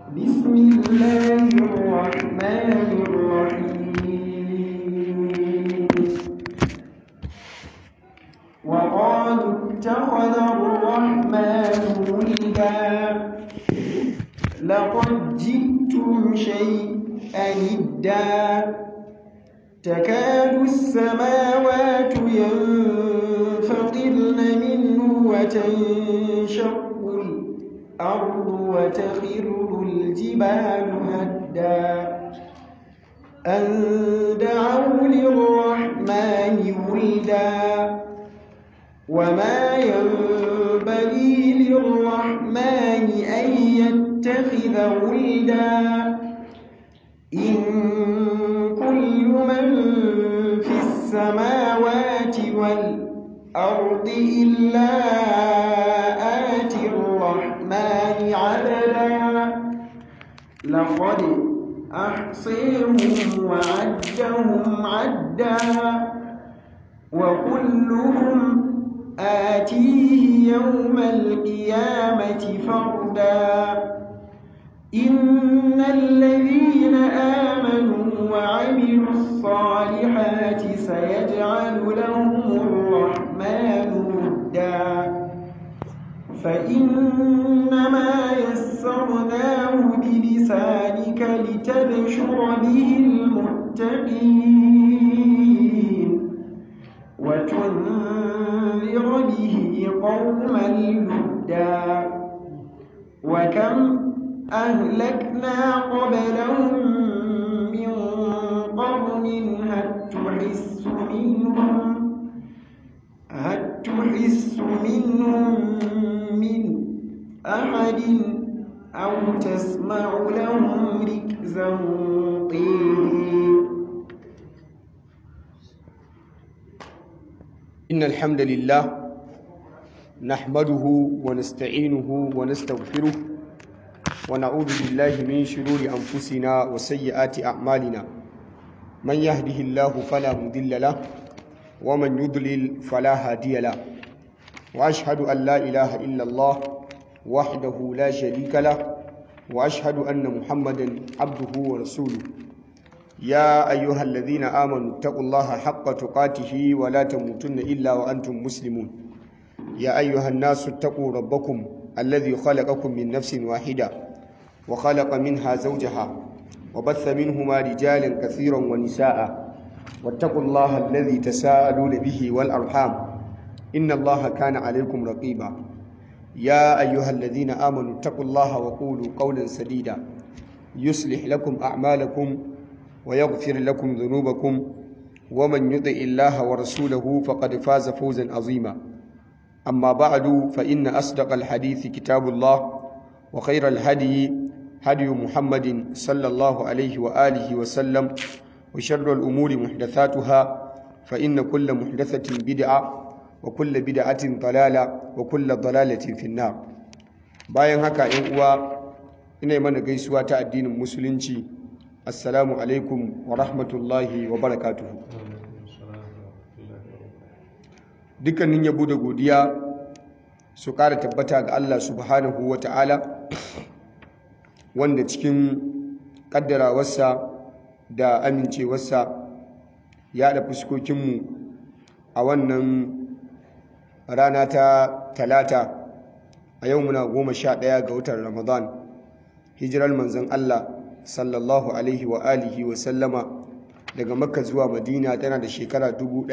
بسم الله الرحمن الرحيم وقالوا اتخذ الرحمن ولدا لقد جئتم شيئا إدا تكاد السماوات ينفطرن منه وتنشق الأرض وتخر الجبال هدا أن دعوا للرحمن ولدا وما ينبغي للرحمن أن يتخذ ولدا إن كل من في السماوات والأرض إلا آتي الرحمن عبدا لقد أحصيهم وعدهم عدا وكلهم آتيه يوم القيامة فردا إن الذين آمنوا وعملوا الصالحات سيجعل لهم الرحمن ودا فإنما يسرناه بلسانك لتبشر به المتقين وتنذر به قوما لدا وكم أهلكنا قبلهم من قرن هل تحس منهم هل تحس منهم من أحد أو تسمع لهم ركزا قيل إن الحمد لله نحمده ونستعينه ونستغفره ونعوذ بالله من شرور أنفسنا وسيئات أعمالنا من يهده الله فلا مضل له ومن يضلل فلا هادي له وأشهد أن لا إله إلا الله وحده لا شريك له وأشهد أن محمدا عبده ورسوله يا أيها الذين آمنوا اتقوا الله حق تقاته ولا تموتن إلا وأنتم مسلمون يا أيها الناس اتقوا ربكم الذي خلقكم من نفس واحدة وخلق منها زوجها وبث منهما رجالا كثيرا ونساء واتقوا الله الذي تساءلون به والأرحام إن الله كان عليكم رقيبا يا أيها الذين آمنوا اتقوا الله وقولوا قولا سديدا يصلح لكم أعمالكم ويغفر لكم ذنوبكم ومن يطع الله ورسوله فقد فاز فوزا عظيما أما بعد فإن أصدق الحديث كتاب الله وخير الهدي هدي محمد صلى الله عليه وآله وسلم وشر الأمور محدثاتها فإن كل محدثة بدعة وكل بدعة ضلالة وكل ضلالة في النار bayan haka ‘yan uwa ina mana gaisuwa ta addinin musulunci assalamu alaikum wa rahmatullahi wa barakatuhu dukkanin yabo da godiya su ƙara tabbata ga Allah subhanahu wa ta'ala wanda cikin ƙaddarawarsa da amincewarsa ya da fuskokinmu a wannan rana ta talata a yau muna goma sha ɗaya ga watan ramadan hijirar manzon Allah sallallahu alaihi wa alihi wa sallama daga makka zuwa madina tana da shekara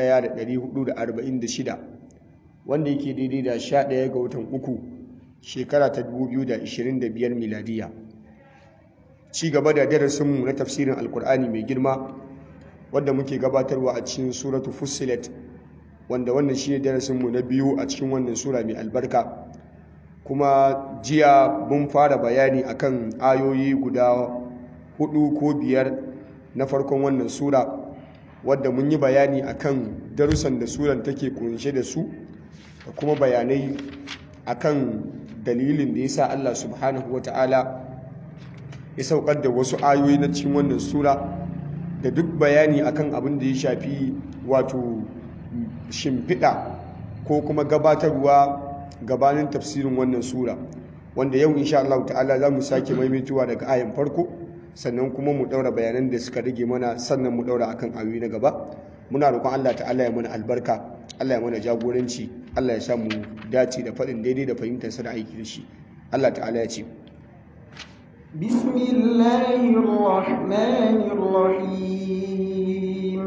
1446 wanda yake daidai da 11 ga watan uku shekara ta 2025 miladiya ci gaba da darasinmu na tafsirin alkur'ani mai girma wadda muke gabatarwa a cikin suratu fussilet wanda wannan shi ne darasinmu na biyu a cikin wannan sura mai albarka kuma jiya mun fara bayani akan ayoyi guda hudu ko biyar na farkon wannan sura wadda mun yi bayani akan darussan da suran take kunshe da su da kuma bayanai akan dalilin da yasa Allah subhanahu wata'ala ya saukar da wasu ayoyi na cikin wannan sura da duk bayani akan abin da ya shafi wato shimfiɗa ko kuma gabatarwa gabanin tafsirin wannan sura wanda yau insha Allah ta'ala za mu sake maimaituwa daga ayan farko sannan kuma mu daura bayanan da suka rage mana sannan mu daura akan ayoyi na gaba muna roƙon Allah ta'ala ya mana albarka Allah ya mana jagoranci Allah ya sa mu dace da faɗin daidai da fahimtar sa da aiki da shi Allah ta'ala ya ce بسم الله الرحمن الرحيم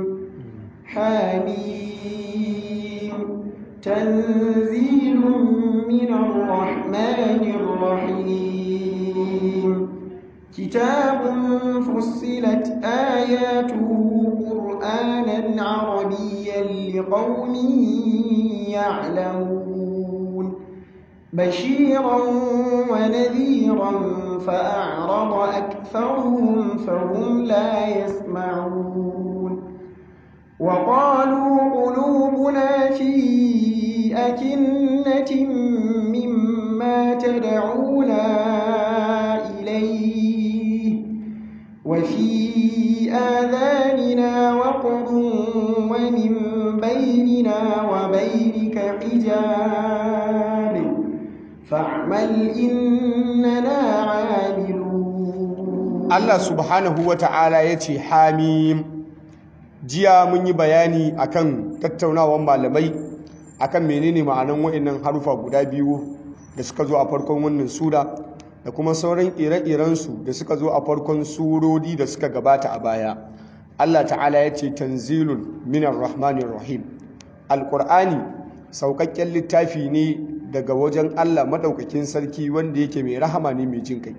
حميم تنزيل من الرحمن الرحيم كتاب فصلت آياته قرآنا عربيا لقوم يعلمون بشيرا ونذيرا فأعرض أكثرهم فهم لا يسمعون وقالوا قلوبنا في أكنة مما تدعونا إليه وفي آذاننا وقر ومن بيننا وبينك حجاب فاعمل إننا عاملون Allah subhanahu wa ta'ala ya ce hamim jiya mun yi bayani akan tattaunawar malamai akan menene ma'anan wa'annan harufa guda biyu da suka zo a farkon wannan sura da kuma sauran ire-irensu da suka zo a farkon surori da suka gabata a baya Allah ta'ala ya ce tanzilun minar rahmanir rahim alƙur'ani sauƙaƙƙen littafi ne daga wajen Allah maɗaukakin sarki wanda yake mai rahama ne mai jin kai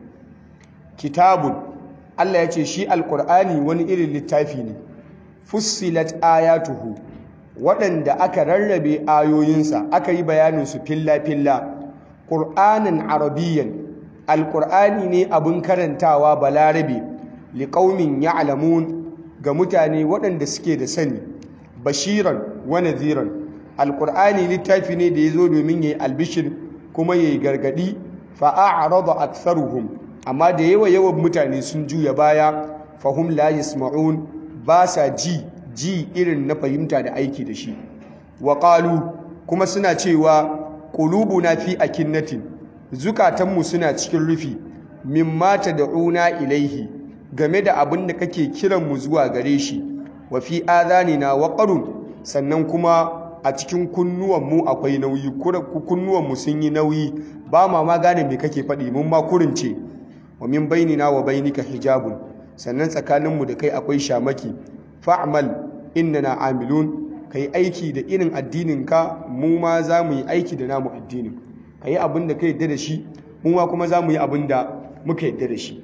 kitabun Allah ya ce shi alƙur'ani wani irin littafi ne fussilat ayatuhu waɗanda aka rarrabe ayoyinsa aka yi bayaninsu filla-filla ƙur'anin arabiyyan alƙur'ani ne abin karantawa balarabe liƙaumin ya'lamun ga mutane waɗanda suke da sani bashiran wa nadhiran alƙur'ani littafi ne da ya zo domin ya yi albishir kuma ya yi gargaɗi fa'a'arada aktharuhum amma da yawa yawan mutane sun juya baya fahum la yasma'un ba sa ji ji irin na fahimta da aiki da shi wa kuma suna cewa qulubuna fi akinnatin zukatanmu suna cikin rufi mimma tad'una ilaihi game da abin da kake kiran mu zuwa gare shi wa fi adhanina waqarun sannan kuma a cikin kunnuwanmu akwai nauyi kunnuwanmu sun yi nauyi ba ma ma gane me kake faɗi mun ma kurince wa min bainina wa bainika hijabun sannan tsakaninmu da kai akwai shamaki fa'mal innana amilun kai aiki da irin addininka mu ma za mu yi aiki da namu addinin kai abin da ka yadda da shi mu ma kuma za mu yi abin da muka yadda da shi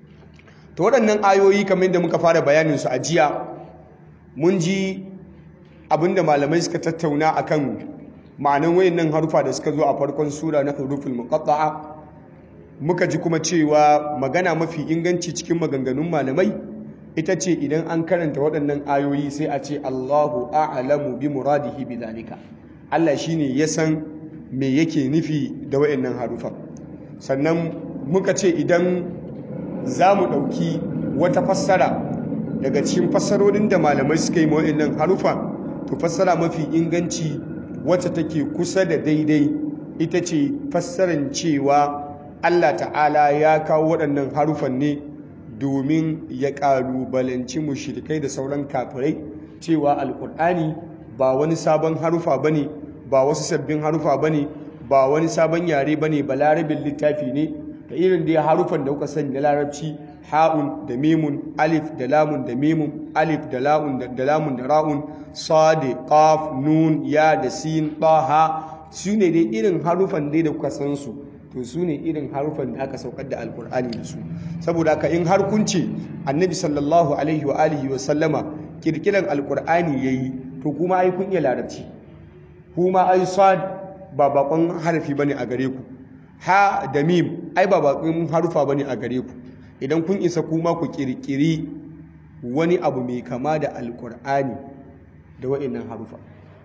to waɗannan ayoyi kamar da muka fara bayanin su a jiya mun ji abin da malamai suka tattauna akan ma'anan wayannan harufa da suka zo a farkon sura na huruful muqatta'a muka ji kuma cewa magana mafi inganci cikin maganganun malamai ita ce idan an karanta waɗannan ayoyi sai a ce Allahu a'lamu bi muradihi bi zalika Allah shine ya san me yake nufi da waɗannan harufa sannan muka ce idan za mu ɗauki wata fassara daga cikin fassarorin da malamai suka yi waɗannan harufa to fassara mafi inganci wacce take kusa da daidai ita ce fassaran cewa Allah ta'ala ya kawo waɗannan harufan ne domin ya ƙalubalanci mushrikai da sauran kafirai cewa alƙur'ani ba wani sabon harufa bane ba wasu sabbin harufa bane ba wani sabon yare bane ba larabin littafi ne da irin da harufan da kuka sani na larabci ha'un da mimun alif da lamun da mimun alif da la'un da lamun da ra'un sadi qaf nun ya da sin taha su ne dai irin harufan dai da kuka san su to su ne irin harufan da aka saukar da alkur'ani da su saboda haka in har kun ce annabi sallallahu alaihi wa alihi wa sallama kirkiran alkur'ani yayi to kuma ai kun iya larabci kuma ai sad ba bakon harafi bane a gare ku ha da mim ai ba bakon harufa bane a gare ku idan kun isa kuma ku kirkiri wani abu mai kama da alkur'ani da wa'annan harufa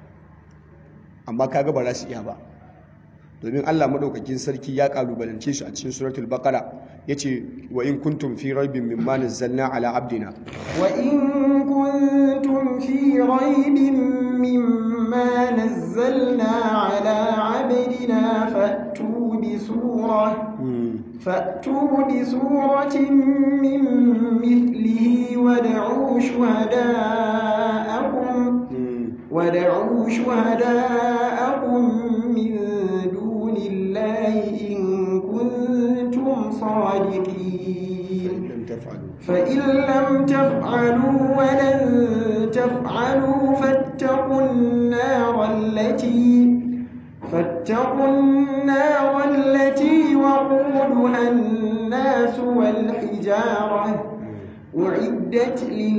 amma kaga ba za su iya ba domin Allah madaukakin sarki ya kalubalance shi a cikin suratul baqara yace wa in kuntum fi raibin mimma nazzalna ala abdina wa in kuntum fi raibin mimma nazzalna ala abdina fa'tu بسورة فأتوا بسورة من مثله وادعوا شهداءكم ودعوا شهداءكم من دون الله إن كنتم صادقين فإن لم تفعلوا ولن تفعلوا فاتقوا النار التي فاتقوا النار التي وقودها الناس والحجارة أعدت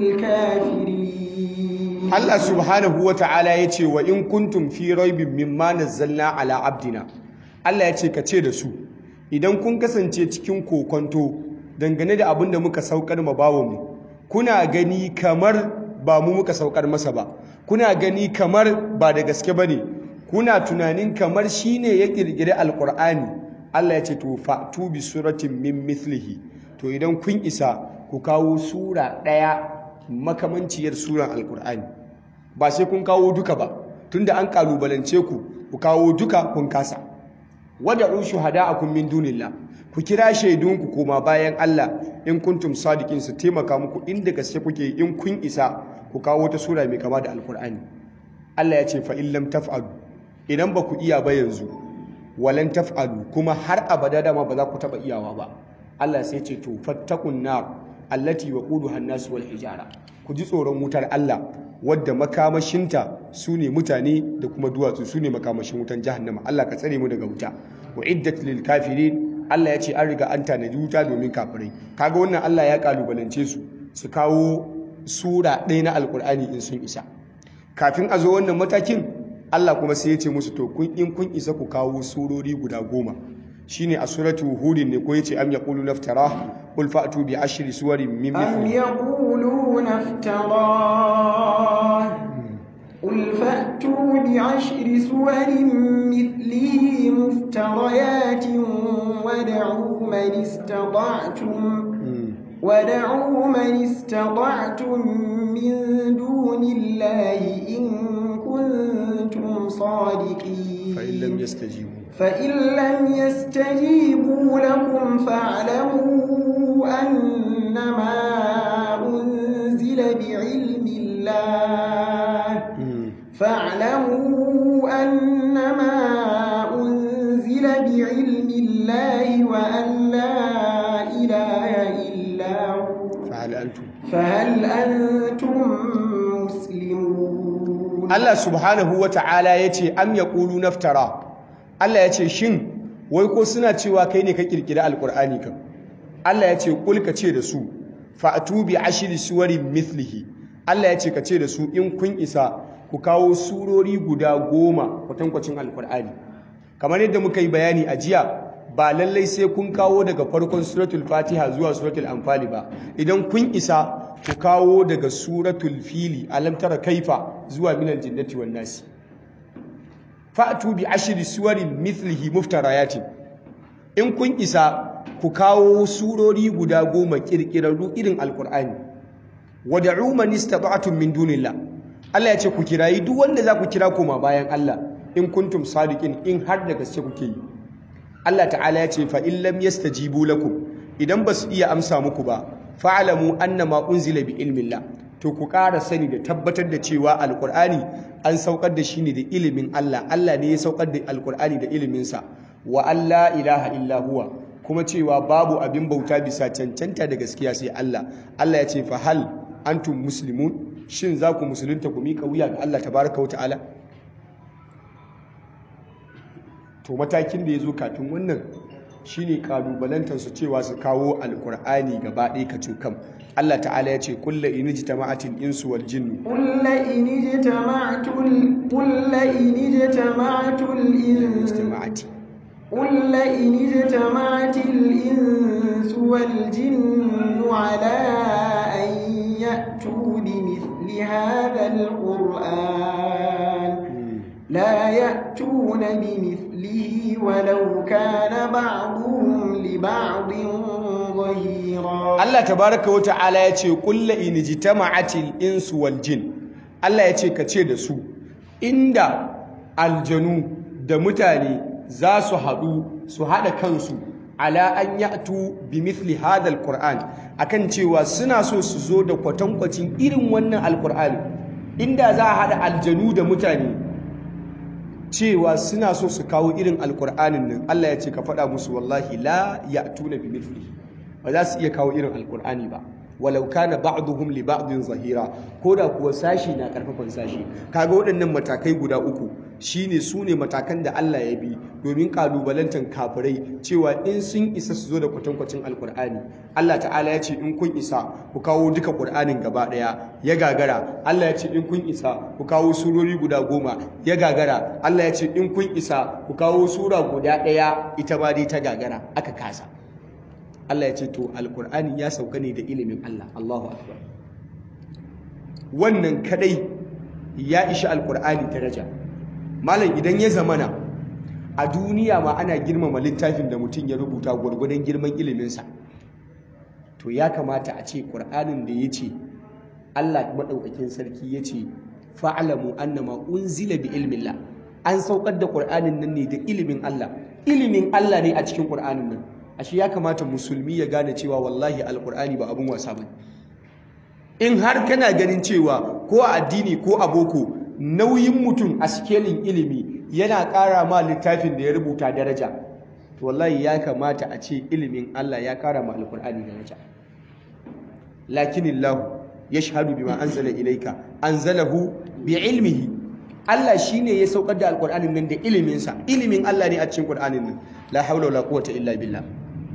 للكافرين Allah subhanahu wa ta'ala ya ce wa in kuntum fi raibin mimma nazzalna ala abdina Allah ya ce ka ce da su idan kun kasance cikin kokonto dangane da abin da muka saukar ma mu kuna gani kamar ba mu muka saukar masa ba kuna gani kamar ba da gaske bane kuna tunanin kamar shine ya kirkiri alqur'ani Allah ya ce to fa'tu bi suratin min mithlihi to idan kun isa ku kawo sura daya makamanciyar suran alqur'ani ba sai kun kawo duka ba tunda an kalubalance ku ku kawo duka kun kasa wada'u shuhada'akum min dunillah ku kira shaidunku koma bayan Allah in kuntum sadiqin su taimaka muku inda gaske kuke in kun isa ku kawo ta sura mai kama da alkur'ani Allah ya ce fa in lam taf'alu idan ba ku iya ba yanzu walan taf'alu kuma har abada dama ba za ku taba iyawa ba Allah sai ce to fattakun nar allati waquduha an-nas wal hijara ku ji tsoron wutar Allah wadda makamashinta su ne mutane da kuma duwatsu su ne makamashin wutan jahannama Allah ka tsare mu daga wuta wa iddat lil kafirin Allah ya ce an riga an tanaji wuta domin kafirai kaga wannan Allah ya kalubalance su su kawo sura ɗaya na alkur'ani in sun isa kafin a zo wannan matakin Allah kuma sai ya ce musu to kun in kun isa ku kawo surori guda goma shine a suratu hudin ne ko yace am yaqulu naftara qul fa'tu bi ashri suwarin min أم mithlihi يقولون افتراه قل فأتوا بعشر سور مثله مفتريات ودعوا من استطعتم ودعوا من استطعتم من دون الله إن كنتم صادقين fa in lam yastajibu فإن لم يستجيبوا لكم فاعلموا أنما أنزل بعلم الله فاعلموا أنما أنزل بعلم الله وأن لا إله إلا هو fa hal antum فهل أنتم مسلمون Allah subhanahu wa ta'ala ya ce am ya ƙulu naftara Allah ya ce shin wai ko suna cewa kai ne ka ƙirƙiri alƙur'ani kan Allah ya ce ƙul ka ce da su fa'atu bi ashiri suwarin mithlihi Allah ya ce ka ce da su in kun isa ku kawo surori guda goma kwatankwacin alƙur'ani kamar yadda muka yi bayani a jiya ba lallai sai kun kawo daga farkon suratul fatiha zuwa suratul anfali ba idan kun isa ku kawo daga suratul fili alam tara kaifa zuwa minal jinnati wan nasi fa'tu bi ashri suwarin mithlihi muftarayatin in kun isa ku kawo surori guda goma kirkirarru irin alqur'ani wad'u man istata'tum min dunillah Allah ya ce ku kirayi duk wanda za ku kira koma bayan Allah in kuntum sadiqin in har da gaske kuke yi Allah ta'ala ya ce fa in lam yastajibu lakum idan ba su iya amsa muku ba fa'alamu annama unzila bi ilmillah to ku ƙara sani da tabbatar da cewa alqur'ani an saukar da shi ne da ilimin Allah Allah ne ya saukar da alqur'ani da ilimin sa wa alla ilaha illa huwa kuma cewa babu abin bauta bisa cancanta da gaskiya sai Allah Allah ya ce fa hal antum muslimun shin za ku musulunta ku miƙa wuya ga Allah tabaraka wa ta'ala to matakin da ya zo kafin wannan shine kalubalantar su cewa su kawo alkur'ani gaba ɗaya ka kam Allah ta'ala ya ce kulla in jitama'atil insu wal jinnu قل إن اجتمعت ال... قل إن اجتمعت الإنس istima'ati قل إن اجتمعت الإنس والجن على أن يأتوا بمثل هذا القرآن لا يأتون بمثله ولو كان بعضهم لبعض ظهيرا Allah tabaraka wa ta'ala ya ce kulla in jitama'atil insu wal jin Allah ya ce ka ce da su inda aljanu da mutane za su haɗu su haɗa kansu ala an ya'tu bi mithli hadha alquran akan cewa suna so su zo da kwatankwacin irin wannan alqur'ani inda za a haɗa aljanu da mutane cewa suna so su kawo irin alqur'anin nan Allah ya ce ka faɗa musu wallahi la ya'tuna bi mithli ba za su iya kawo irin alqur'ani ba walau kana ba'duhum li ba'din zahira koda kuwa sashi na karfafan sashi kaga waɗannan matakai guda uku shine su ne matakan da Allah ya bi domin kalubalantar kafirai cewa in sun isa su zo da kwatankwacin alkur'ani Allah ta'ala ya ce in kun isa ku kawo duka qur'anin gaba daya ya gagara Allah ya ce in kun isa ku kawo surori guda goma ya gagara Allah ya ce in kun isa ku kawo sura guda daya ita ma dai ta gagara aka kasa Allah ya ce to alkur'ani ya sauka ne da ilimin Allah Allahu akbar wannan kadai ya ishi alkur'ani daraja malam idan ya zamana a duniya ma ana girmama littafin da mutum ya rubuta gwargwadon girman iliminsa to ya kamata a ce ƙur'anin da ya ce Allah maɗaukakin sarki ya ce fa'alamu annama unzila bi ilmillah an saukar da ƙur'anin nan ne da ilimin Allah ilimin Allah ne a cikin ƙur'anin nan ashe ya kamata musulmi ya gane cewa wallahi alkur'ani ba abun wasa bane in har kana ganin cewa ko a addini ko a boko nauyin mutum a sikelin ilimi yana ƙara ma littafin da ya rubuta daraja to wallahi ya kamata a ce ilimin Allah ya ƙara ma alkur'ani daraja lakinillahu yashhadu bima anzala ilayka anzalahu bi ilmihi Allah shine ya saukar da alkur'anin nan da iliminsa ilimin Allah ne a cikin qur'anin nan la haula wala quwwata illa billah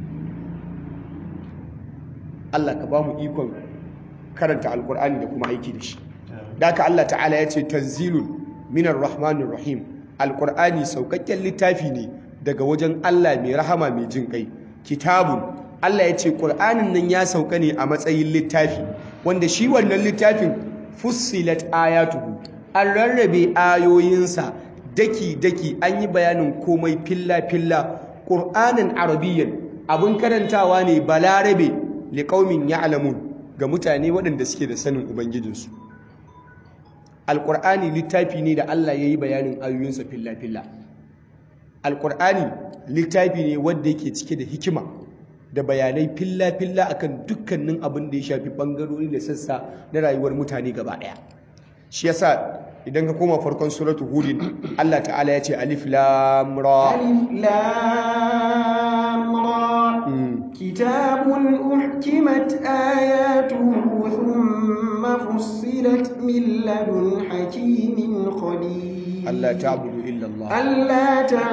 Allah ka ba mu ikon karanta alkur'ani da kuma aiki da shi daka Allah ta'ala ya ce tanzilun minar rahmanir rahim alkur'ani saukakken littafi ne daga wajen Allah mai rahama mai jin kai kitabun Allah ya ce qur'anin nan ya sauka ne a matsayin littafi wanda shi wannan littafin fussilat ayatuhu an rarrabe ayoyinsa daki daki an yi bayanin komai filla filla qur'anin arabiyyan abun karantawa ne balarabe liqaumin ya'lamun ga mutane waɗanda suke da sanin ubangijinsu alƙur'ani littafi ne da Allah ya yi bayanin ayoyinsa filla-filla alƙur'ani littafi ne wanda yake cike da hikima da bayanai filla-filla akan dukkanin abin da ya shafi ɓangarori da sassa na rayuwar mutane gaba ɗaya shi yasa idan ka koma farkon suratu hudin Allah ta'ala ya ce alif lam ra alif lam ra كتاب أحكمت آياته ثم فصلت من لدن حكيم خبير ألا تعبدوا إلا الله ألا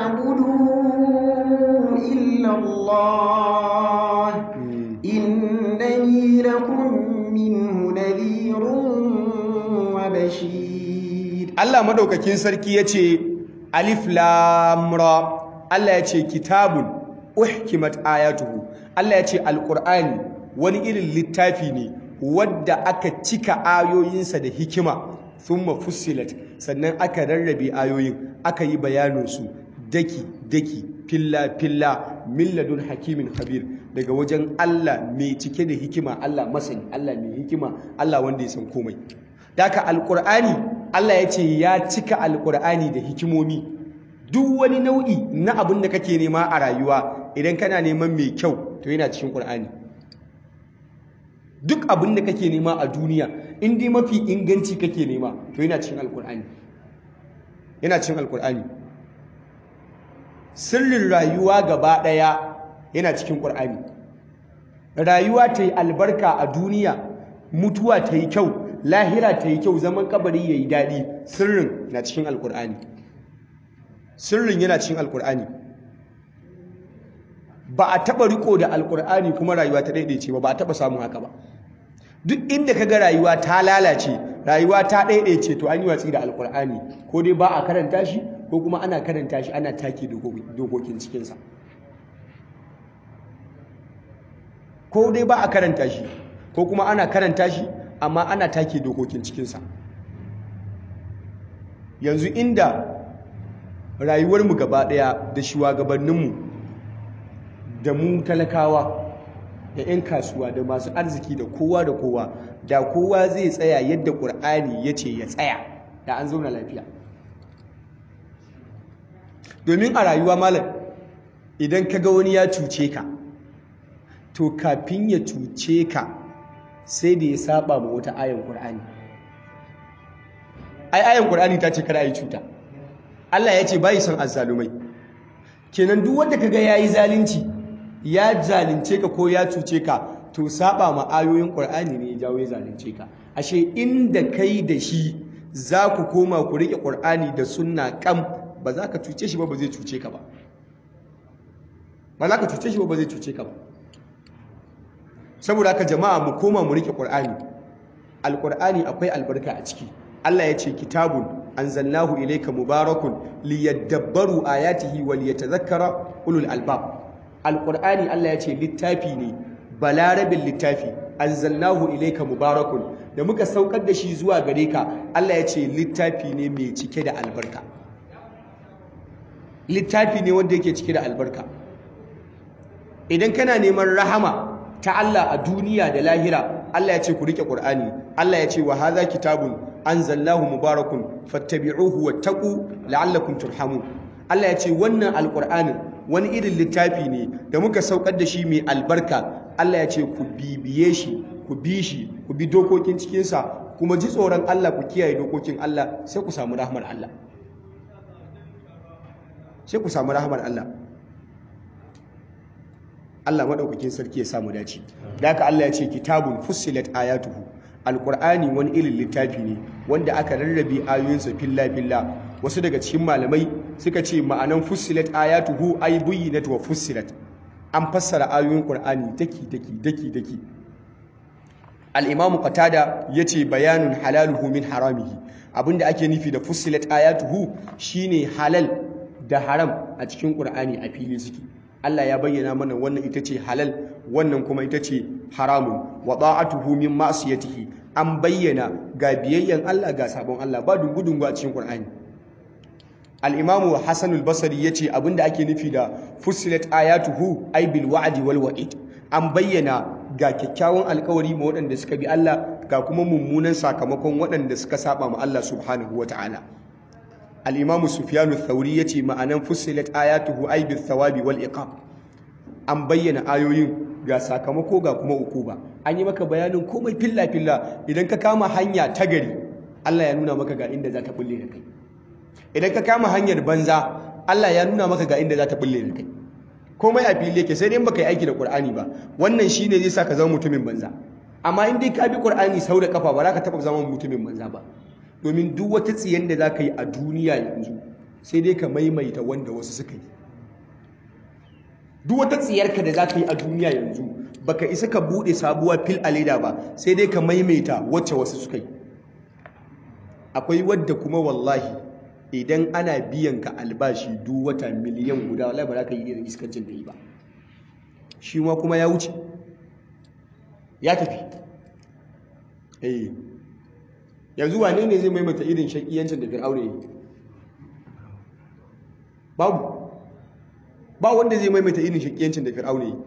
تعبدوا إلا الله إنني لكم منه نذير وبشير الله مدوكاكين سركي يتي ألف لام را الله يتي كتاب uhkimat ayatuhu Allah ya ce alqur'ani wani irin littafi ne wadda aka cika ayoyinsa da hikima thumma fussilat sannan aka rarrabe ayoyin aka yi bayanin su daki daki filla filla milladun hakimin khabir daga wajen Allah mai cike da hikima Allah masani Allah mai hikima Allah wanda ya san komai daka alqur'ani Allah ya ce ya cika alqur'ani da hikimomi duk wani nau'i na abin da kake nema a rayuwa idan kana neman mai kyau to yana cikin ƙur'ani duk abin da kake nema a duniya in dai mafi inganci kake nema to yana cikin alƙur'ani yana cikin alƙur'ani sirrin rayuwa gaba ɗaya yana cikin ƙur'ani rayuwa ta yi albarka a duniya mutuwa ta yi kyau lahira ta yi kyau zaman kabari ya yi daɗi sirrin na cikin alƙur'ani sirrin yana cikin alkur'ani ba a taba riko da alkur'ani kuma rayuwa ta daidaice ba ba a taba samun haka ba duk inda kaga rayuwa ta lalace rayuwa ta daidaice to an yi watsi da alkur'ani ko dai ba a karanta shi ko kuma ana karanta shi ana take dokokin cikinsa ko dai ba a karanta shi ko kuma ana karanta shi amma ana take dokokin cikinsa yanzu inda rayuwarmu gaba ɗaya da shugabanninmu da mu talakawa da 'yan kasuwa da masu arziki da kowa da kowa da kowa zai tsaya yadda ƙur'ani ya ce ya tsaya da an zauna lafiya domin a rayuwa malam idan ka ga wani ya cuce ka to kafin ya cuce ka sai da ya saba ma wata ayan Qur'ani ai ayan Qur'ani ta ce kada yi cuta Allah ya ce bai son azzalumai kenan duk wanda kaga yayi zalunci ya zalunce ka ko ya cuce ka to saba ma ayoyin Qur'ani ne ya jawo ya zalunce ka ashe inda kai da shi za ku koma ku rike Qur'ani da sunna kam ba za ka cuce shi ba ba zai cuce ka ba ba za ka cuce shi ba ba zai cuce ka ba saboda haka jama'a mu koma mu rike Qur'ani Al-Qur'ani akwai albarka a ciki Allah ya ce kitabun anzalnahu ilayka mubarakun liyadabbaru ayatihi wa liyatadhakkara ulul albab Al-Qur'ani Allah ya ce littafi ne balarabin littafi anzalnahu ilayka mubarakun da muka saukar da shi zuwa gare ka Allah ya ce littafi ne mai cike da albarka littafi ne wanda yake cike da albarka idan kana neman rahama ta Allah a duniya da lahira Allah ya ce ku rike Qur'ani Allah ya ce wa hadha kitabun anzalnahu mubarakun fattabi'uhu wattaqu la'allakum turhamun Allah ya ce wannan alqur'anin wani irin littafi ne da muka saukar da shi mai albarka Allah ya ce ku bibiye shi ku bi shi ku bi dokokin cikin sa kuma ji tsoron Allah ku kiyaye dokokin Allah sai ku samu rahmar Allah sai ku samu rahmar Allah Allah madaukakin sarki ya samu dace da haka Allah ya ce kitabun fussilat ayatuhu alqur'ani wani irin littafi ne wanda aka rarrabe ayoyinsa filla filla wasu daga cikin malamai suka ce ma'anan fussilat ayatuhu ay buyyinat wa fussilat an fassara ayoyin qur'ani daki daki daki daki al-imamu qatada yace bayanun halaluhu min haramihi abinda ake nufi da fussilat ayatuhu shine halal da haram a cikin qur'ani a fili suke Allah ya bayyana mana wannan ita ce halal wannan kuma ita ce haramun wa ta'atuhu min ma'siyatihi an bayyana ga biyayyan Allah ga sabon Allah ba dungu-dungu a cikin Qur'ani al-Imam Hassan al-Basri yace abinda ake nufi da fussilat ayatuhu ay bil wa'di wal wa'id an bayyana ga kyakkyawan alkawari ma waɗanda suka bi Allah ga kuma mummunan sakamakon waɗanda suka saba ma Allah subhanahu wata'ala al'imamu sufiyanu thauri ya ce ma'anan fusilat ayatuhu aibin thawabi wal iqab an bayyana ayoyin ga sakamako ga kuma ukuba an yi maka bayanin komai filla-filla idan ka kama hanya ta gari Allah ya nuna maka ga inda za ta bulle da kai idan ka kama hanyar banza Allah ya nuna maka ga inda za ta bulle da kai komai a fili yake sai dai baka yi aiki da Qur'ani ba wannan shine zai sa ka zama mutumin banza amma in dai ka bi Qur'ani sau da kafa ba za ka taba zama mutumin banza ba domin duk wata tsiyan da za ka yi a duniya yanzu sai dai ka maimaita wanda wasu suka yi duk wata tsiyarka da za ka yi a duniya yanzu baka isa ka buɗe sabuwar fil a leda ba sai dai ka maimaita wacce wasu suka yi akwai wadda kuma wallahi idan ana biyan ka albashi duk wata miliyan guda wallahi ba za ka yi irin iskancin da yi ba shi ma kuma ya wuce ya tafi eh yanzu wane ne zai maimaita irin shakiyancin da fir'auna yi babu ba wanda zai maimaita irin shakiyancin da fir'auna yi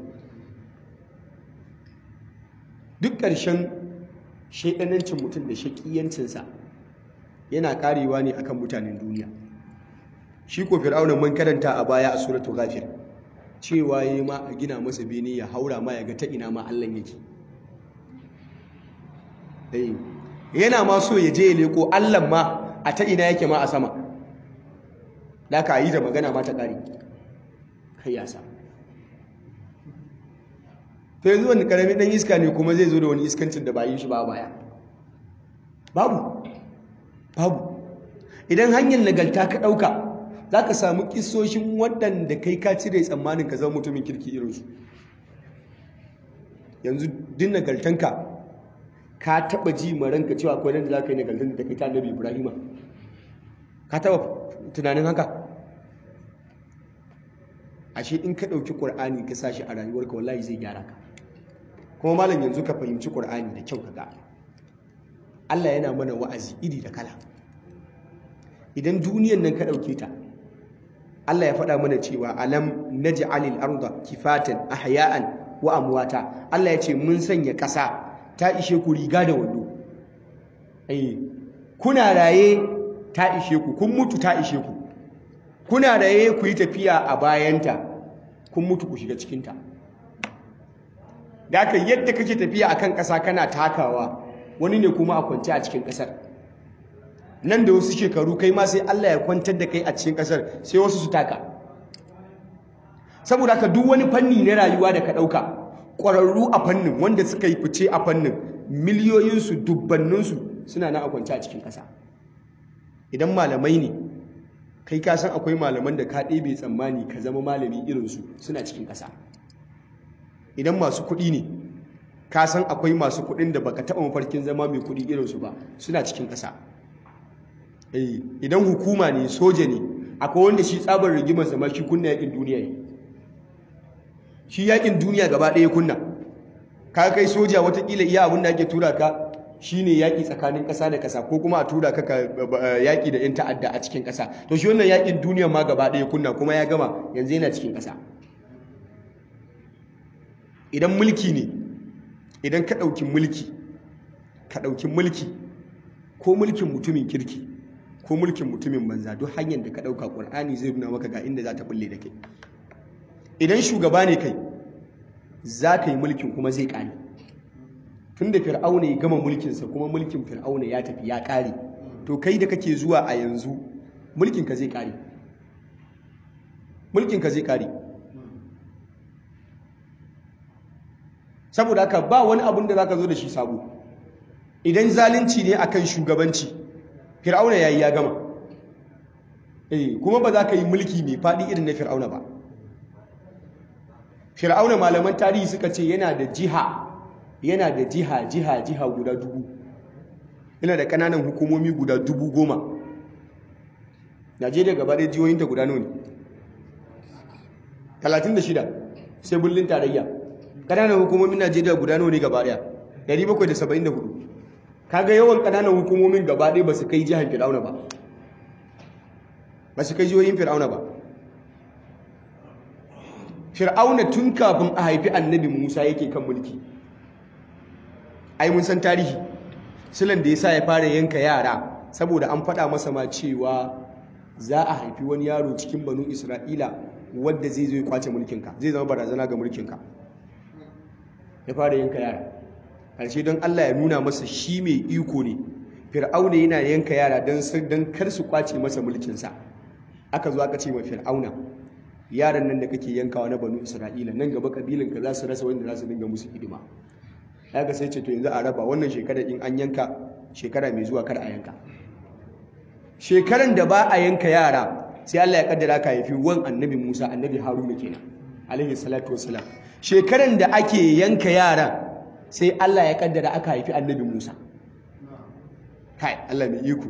duk ƙarshen shaidanancin mutum da shakiyancinsa yana karewa ne akan mutanen duniya shi ko fir'auna mun karanta a baya a suratul ghafir cewa yayi ma a gina masa bene ya haura ma ya ga ta ina ma Allah yake eh yana ma so ya je ya leko Allah ma a ta ina yake ma a sama da ka yi da magana ma ta kare kai ya sa to yanzu wani karamin dan iska ne kuma zai zo da wani iskancin da ba yi shi ba baya babu babu idan hanyar nagalta ka ɗauka za ka samu kisoshin waɗanda kai ka cire tsammanin ka zama mutumin kirki irinsu yanzu din nagaltanka ka taɓa ji maranka cewa akwai nan da za ka yi nagaltan da kai ta annabi ibrahima ka taɓa tunanin haka ashe in ka ɗauki ƙur'ani ka sa shi a rayuwarka wallahi zai gyara ka kuma malam yanzu ka fahimci ƙur'ani da kyau ka ga Allah yana mana wa'azi iri da kala idan duniyan nan ka ɗauke ta Allah ya faɗa mana cewa alam naj'alil arda kifatan ahya'an wa amwata Allah ya ce mun sanya ƙasa ta ishe ku riga da wando eh kuna raye ta ishe ku kun mutu ta ishe ku kuna da yayi ku yi tafiya a bayanta kun mutu ku shiga cikinta da haka yadda kake tafiya akan ƙasa kana takawa wani ne kuma a kwance a cikin ƙasar nan da wasu shekaru kai ma sai Allah ya kwantar da kai a cikin ƙasar sai wasu su taka saboda haka duk wani fanni na rayuwa da ka ɗauka ƙwararru a fannin wanda suka yi fice a fannin miliyoyinsu dubbanninsu suna na a kwance a cikin ƙasa idan malamai ne kai ka san akwai malaman da ka ɗebe tsammani ka zama malami irinsu suna cikin ƙasa idan masu kuɗi ne ka san akwai masu kuɗin da baka taɓa mafarkin zama mai kuɗi irinsu ba suna cikin ƙasa idan hukuma ne soja ne akwai wanda shi tsabar rigimar zama shi kunna yakin duniya ne shi yakin duniya gaba ɗaya kunna ka kai soja watakila iya abin da ake tura ka shine yaƙi tsakanin ƙasa da ƙasa ko kuma a tura ka yaƙi da 'yan ta'adda a cikin ƙasa to shi wannan yaƙin duniya ma gaba ɗaya kunna kuma ya gama yanzu yana cikin ƙasa idan mulki ne idan ka ɗauki mulki ka ɗauki mulki ko mulkin mutumin kirki ko mulkin mutumin banza duk hanyar da ka ɗauka ƙur'ani zai nuna maka ga inda za ta bulle da kai idan shugaba ne kai za ka yi mulkin kuma zai ƙare tun da fir'auna ya gama mulkinsa kuma mulkin fir'auna ya tafi ya ƙare to kai da kake zuwa a yanzu mulkinka zai ƙare mulkinka zai ƙare saboda haka ba wani abin da za ka zo da shi sabo idan zalunci ne akan shugabanci fir'auna ya yi ya gama eh kuma ba za ka yi mulki mai faɗi irin na fir'auna ba fir'auna malaman tarihi suka ce yana da jiha yana da jiha jiha jiha guda dubu yana da ƙananan hukumomi guda dubu goma najeriya gaba ɗaya jihohinta guda nawa ne talatin da shida sai bullin tarayya ƙananan hukumomin najeriya guda nawa ne gaba ɗaya ɗari bakwai da saba'in da hudu kaga yawan ƙananan hukumomin gaba ɗaya ba su kai jihar fir'auna ba ba su kai jihohin fir'auna ba fir'auna tun kafin a haifi annabi musa yake kan mulki ai mun san tarihi silan da ya sa ya fara yanka yara saboda an faɗa masa ma cewa za a haifi wani yaro cikin banu isra'ila wadda zai zo ya kwace mulkinka zai zama barazana ga mulkinka ya fara yanka yara ƙarshe don allah ya nuna masa shi mai iko ne fir'auna yana yanka yara don kar su kwace masa mulkinsa aka zo aka ce ma fir'auna yaran nan da kake yankawa na banu isra'ila nan gaba kabilinka za su rasa wanda za su dinga musu hidima haka sai ce to yanzu a raba wannan shekarar in an yanka shekara mai zuwa kar a yanka shekaran da ba a yanka yara sai Allah ya kaddara ka haifi wan annabi Musa annabi Haruna kenan alaihi salatu wassalam shekaran da ake yanka yara sai Allah ya kaddara aka haifi annabi Musa kai Allah mai iko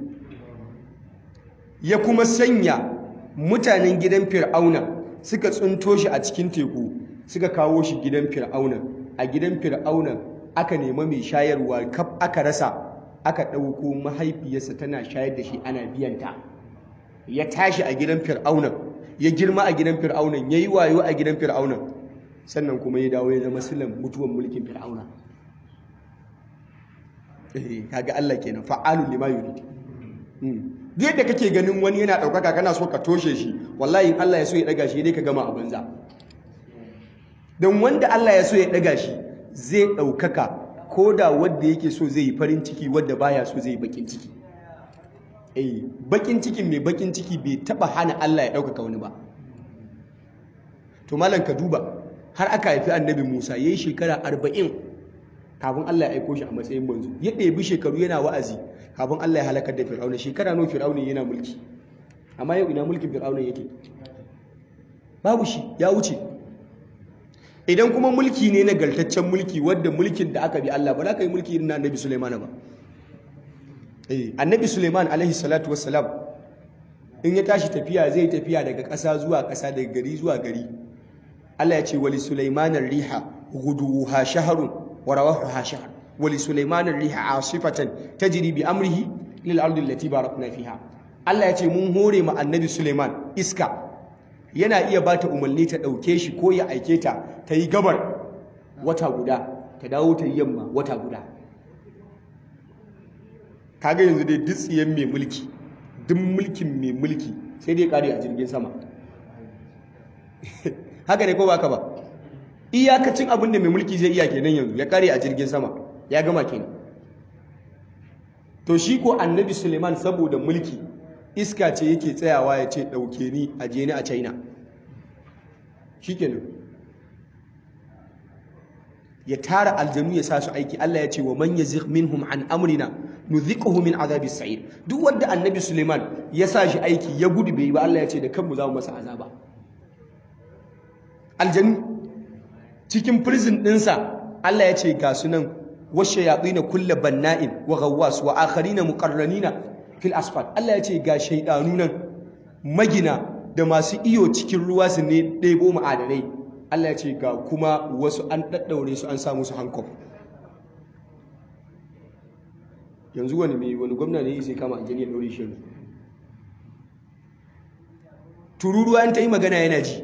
ya kuma sanya mutanen gidan Fir'auna suka tsunto shi a cikin teku suka kawo shi gidan Fir'auna a gidan Fir'auna aka nema mai shayarwa kaf aka rasa aka ɗauko mahaifiyarsa tana shayar da shi ana biyanta ya tashi a gidan fir'auna ya girma a gidan fir'auna ya yi wayo a gidan fir'auna sannan kuma ya dawo ya zama silan mutuwan mulkin fir'auna kaga Allah kenan fa'alu lima yurid duk yadda kake ganin wani yana ɗaukaka kana so ka toshe shi wallahi in Allah ya so ya ɗaga shi dai ka gama a banza don wanda Allah ya so ya ɗaga shi zai ɗaukaka ko da wadda yake so zai yi farin ciki wadda baya so zai yi bakin ciki eh bakin cikin mai bakin ciki bai taba hana Allah ya ɗaukaka wani ba to malam ka duba har aka haifi annabi Musa yayi shekara arba'in kafin Allah ya aiko shi a matsayin manzo ya ɗebi shekaru yana wa'azi kafin Allah ya halakar da Fir'auna shekara nawa Fir'auna yana mulki amma yau ina mulkin Fir'auna yake babu shi ya wuce idan kuma mulki ne nagartaccen mulki wadda mulkin da aka bi Allah ba za ka yi mulki irin na annabi Suleiman ba eh annabi Suleiman alaihi salatu wassalam in ya tashi tafiya zai tafiya daga ƙasa zuwa ƙasa daga gari zuwa gari Allah ya ce wali Sulaiman riha ghuduha shahrun wa rawahuha shahr wali Sulaiman riha asifatan tajri bi amrihi lil ardi allati barakna fiha Allah ya ce mun hore ma annabi Suleiman iska yana iya ba ta umarni ta ɗauke shi ko ya aike ta ta yi gabar wata guda ta dawo ta yi yamma wata guda kaga yanzu dai dutsiyen mai mulki duk mulkin mai mulki sai dai kare a jirgin sama haka ne ko ba ka ba iyakacin abin da mai mulki zai iya kenan yanzu ya kare a jirgin sama ya gama kenan to shi ko annabi suleiman saboda mulki iska ce yake tsayawa ya ce ɗauke ni a je ni a china shi kenan ya tara aljanu ya sa su aiki Allah ya ce wa man yazigh minhum an amrina nudhiquhu min azabis sa'ir duk wanda annabi Suleiman ya sa shi aiki ya gudu bai ba Allah ya ce da kanmu za mu masa azaba aljanu cikin prison dinsa Allah ya ce ga sunan washayatina kull banna'in wa ghawwas wa akharina muqarranina fil asfal Allah ya ce ga shaydanu nan magina da masu iyo cikin ruwa su ne ɗebo ma'adanai Allah ya ce ga kuma wasu an ɗaɗɗaure su an samu su hankof yanzu wani mai wani gwamna ne sai kama aljani ya ɗaure shi yanzu tururuwa in ta yi magana yana ji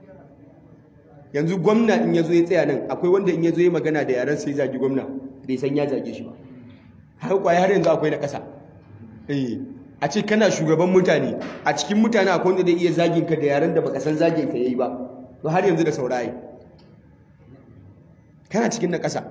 yanzu gwamna in ya zo ya tsaya nan akwai wanda in ya zo ya magana da yaren sai zagi gwamna bai san ya zage shi ba har kwaye har yanzu akwai na ƙasa a ce kana shugaban mutane a cikin mutane akwai wanda zai iya zagin ka da yaren da baka san zagin ka yayi ba to har yanzu da saurayi kana cikin na ƙasa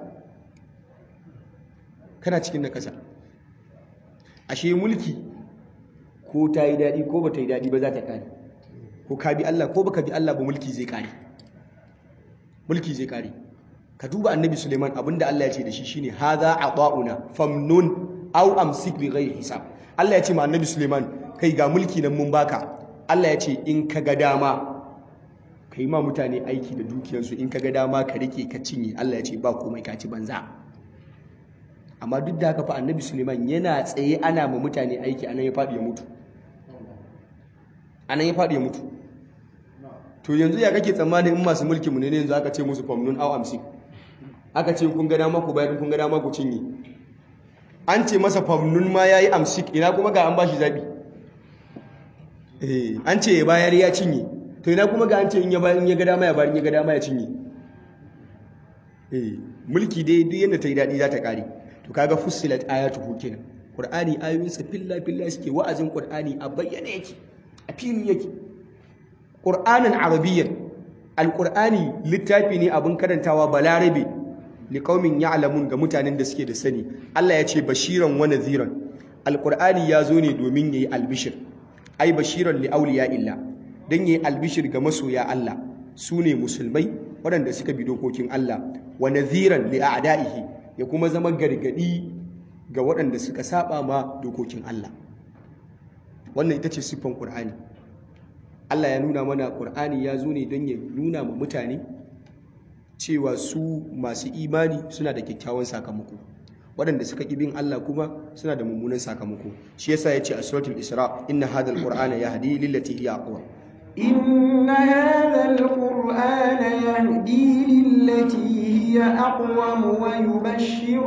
kana cikin na ƙasa ashe mulki ko ta yi daɗi ko ba ta yi daɗi ba za ta ƙare ko ka bi Allah ko baka bi Allah ba mulki zai ƙare mulki zai ƙare ka duba annabi suleiman abinda Allah ya ce da shi shine hadha ata'una famnun aw amsik bi ghairi hisab Allah ya ce ma annabi suleiman kai ga mulki nan mun baka Allah ya ce in ka ga dama ka yi ma mutane aiki da dukiyarsu in ka ga dama ka rike ka cinye Allah ya ce ba komai ka ci banza amma duk da haka fa annabi suleiman yana tsaye ana ma mutane aiki anan ya faɗi ya mutu anan ya faɗi ya mutu to yanzu ya kake tsammanin in masu mulki mu ne yanzu aka ce musu famnun aw amsik aka ce kun ga dama ku bayar kun ga dama ku cinye an ce masa famnun ma yayi amsik ina kuma ga an bashi zabi eh an ce ya bayar ya cinye to ina kuma ga an ce in ya bayar in ya ga dama ya bayar in ya ga dama ya cinye eh mulki dai duk yanda ta yi dadi za ta kare to kaga fussilat ayatuhu kenan qur'ani ayoyinsa filla filla suke wa'azin qur'ani a bayyane yake a fili yake qur'anan arabiyyan alqur'ani littafi ne abin karantawa balarabe liqaumin ya'lamun ga mutanen da suke da sani Allah ya ce bashiran wa nadhiran alqur'ani ya zo ne domin yayi albishir ai bashiran li awliya illa dan yayi albishir ga masoya Allah sune musulmai waɗanda suka bi dokokin Allah wa nadhiran li a'da'ihi ya kuma zama gargadi ga waɗanda suka saba ma dokokin Allah wannan ita ce siffan Qur'ani Allah ya nuna mana Qur'ani ya zo ne don ya nuna ma mutane cewa su masu imani suna da kyakkyawan sakamako waɗanda suka ƙi bin Allah kuma suna da mummunan sakamako shi yasa ya ce a suratul isra inna hadha alqur'ana yahdi lillati hiya aqwa إن هذا القرآن يهدي للتي هي أقوم ويبشر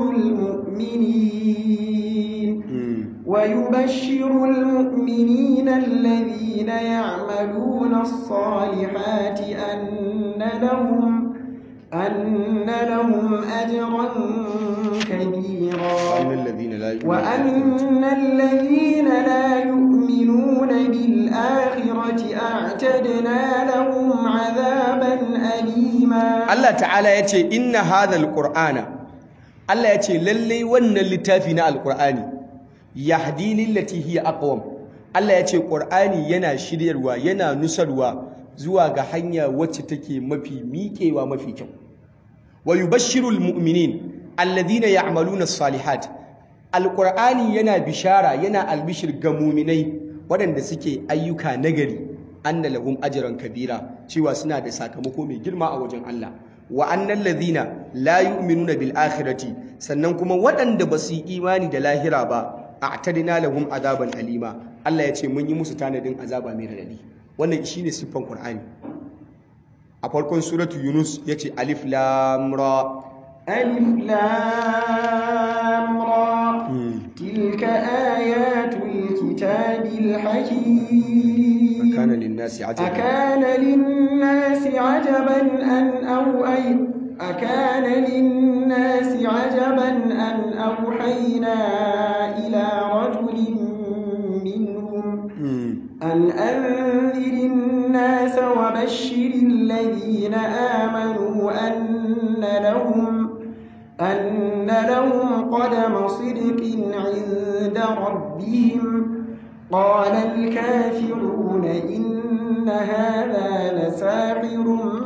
المؤمنين ويبشر المؤمنين الذين يعملون الصالحات أن لهم أن لهم أجرا كبيرا وأن الذين لا يؤمنون وأن الذين لا يؤمنون بالآخرة أعتدنا لهم عذابا أليما Allah ta'ala ya ce inna hadhal qur'ana Allah ya ce lallai wannan littafi na alqur'ani yahdi lillati hiya aqwam Allah ya ce qur'ani yana shiryarwa yana nusarwa zuwa ga hanya wacce take mafi miƙewa mafi kyau wa yubashshirul mu'minin alladhina ya'maluna as-salihat alqur'ani yana bishara yana albishir ga mu'minai waɗanda suke ayyuka nagari anna lahum ajran kabira cewa suna da sakamako mai girma a wajen Allah wa annal ladhina la yu'minuna bil akhirati sannan kuma waɗanda ba su yi imani da lahira ba a'tadina lahum azaban alima Allah ya ce mun yi musu tanadin azaba mai radadi wannan shine siffan Qur'ani a farkon suratu Yunus yace alif lam ra ألف لام را تلك آيات الكتاب الحكيم kana lin-nasi ajaban أكان للناس عجبا أن أو أي أكان للناس عجبا أن أوحينا إلى رجل منهم Mm. أن وأنذر الناس وبشر الذين آمنوا أن لهم أن لهم قدم صدق عند ربهم قال الكافرون إن هذا لساحر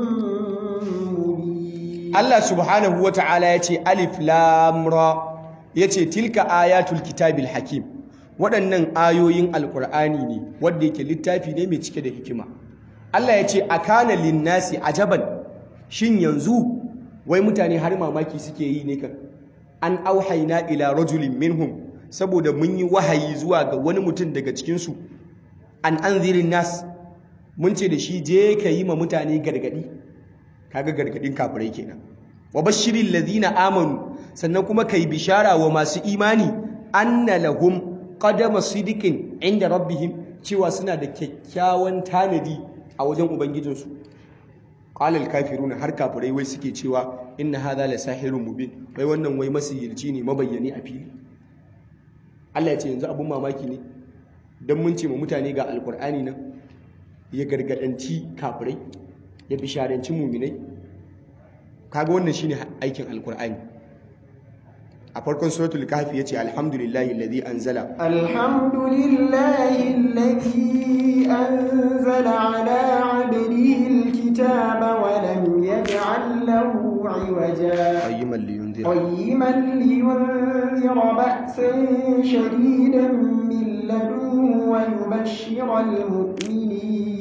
مبين Allah subhanahu wa ta'ala ya ce alif lamra ya ce tilka ayatul kitabil hakim waɗannan ayoyin alƙur'ani ne wadda yake littafi ne mai cike da hikima Allah ya ce a kana linnasi ajaban shin yanzu wai mutane har mamaki suke yi ne kan an auhaina ila rajulin minhum saboda mun yi wahayi zuwa ga wani mutum daga cikinsu an anzirin nas mun ce da shi je ka yi ma mutane gargadi kaga gargadin kafirai kenan wa bashirin ladina amanu sannan kuma kai bishara wa masu imani anna lahum qadama sidiqin inda rabbihim cewa suna da kyakkyawan tanadi a wajen ubangijinsu qala al-kafiruna har kafirai wai suke cewa inna hadha la sahirun mubin wai wannan wai masihirci ne mabayyani a fili Allah ya ce yanzu abun mamaki ne dan mun ce ma mutane ga alqur'ani nan ya gargadanci kafirai ya bisharanci muminai kaga wannan shine aikin alqur'ani a farkon suratul kahfi yace alhamdulillahi alladhi anzala alhamdulillahi alladhi anzala ala 'abdihi alkitaba wa lam yaj'al lahu 'iwaja qayyiman liyunzira qayyiman liyunzira ba'san shadidan min ladunhu wa yubashshira almu'minin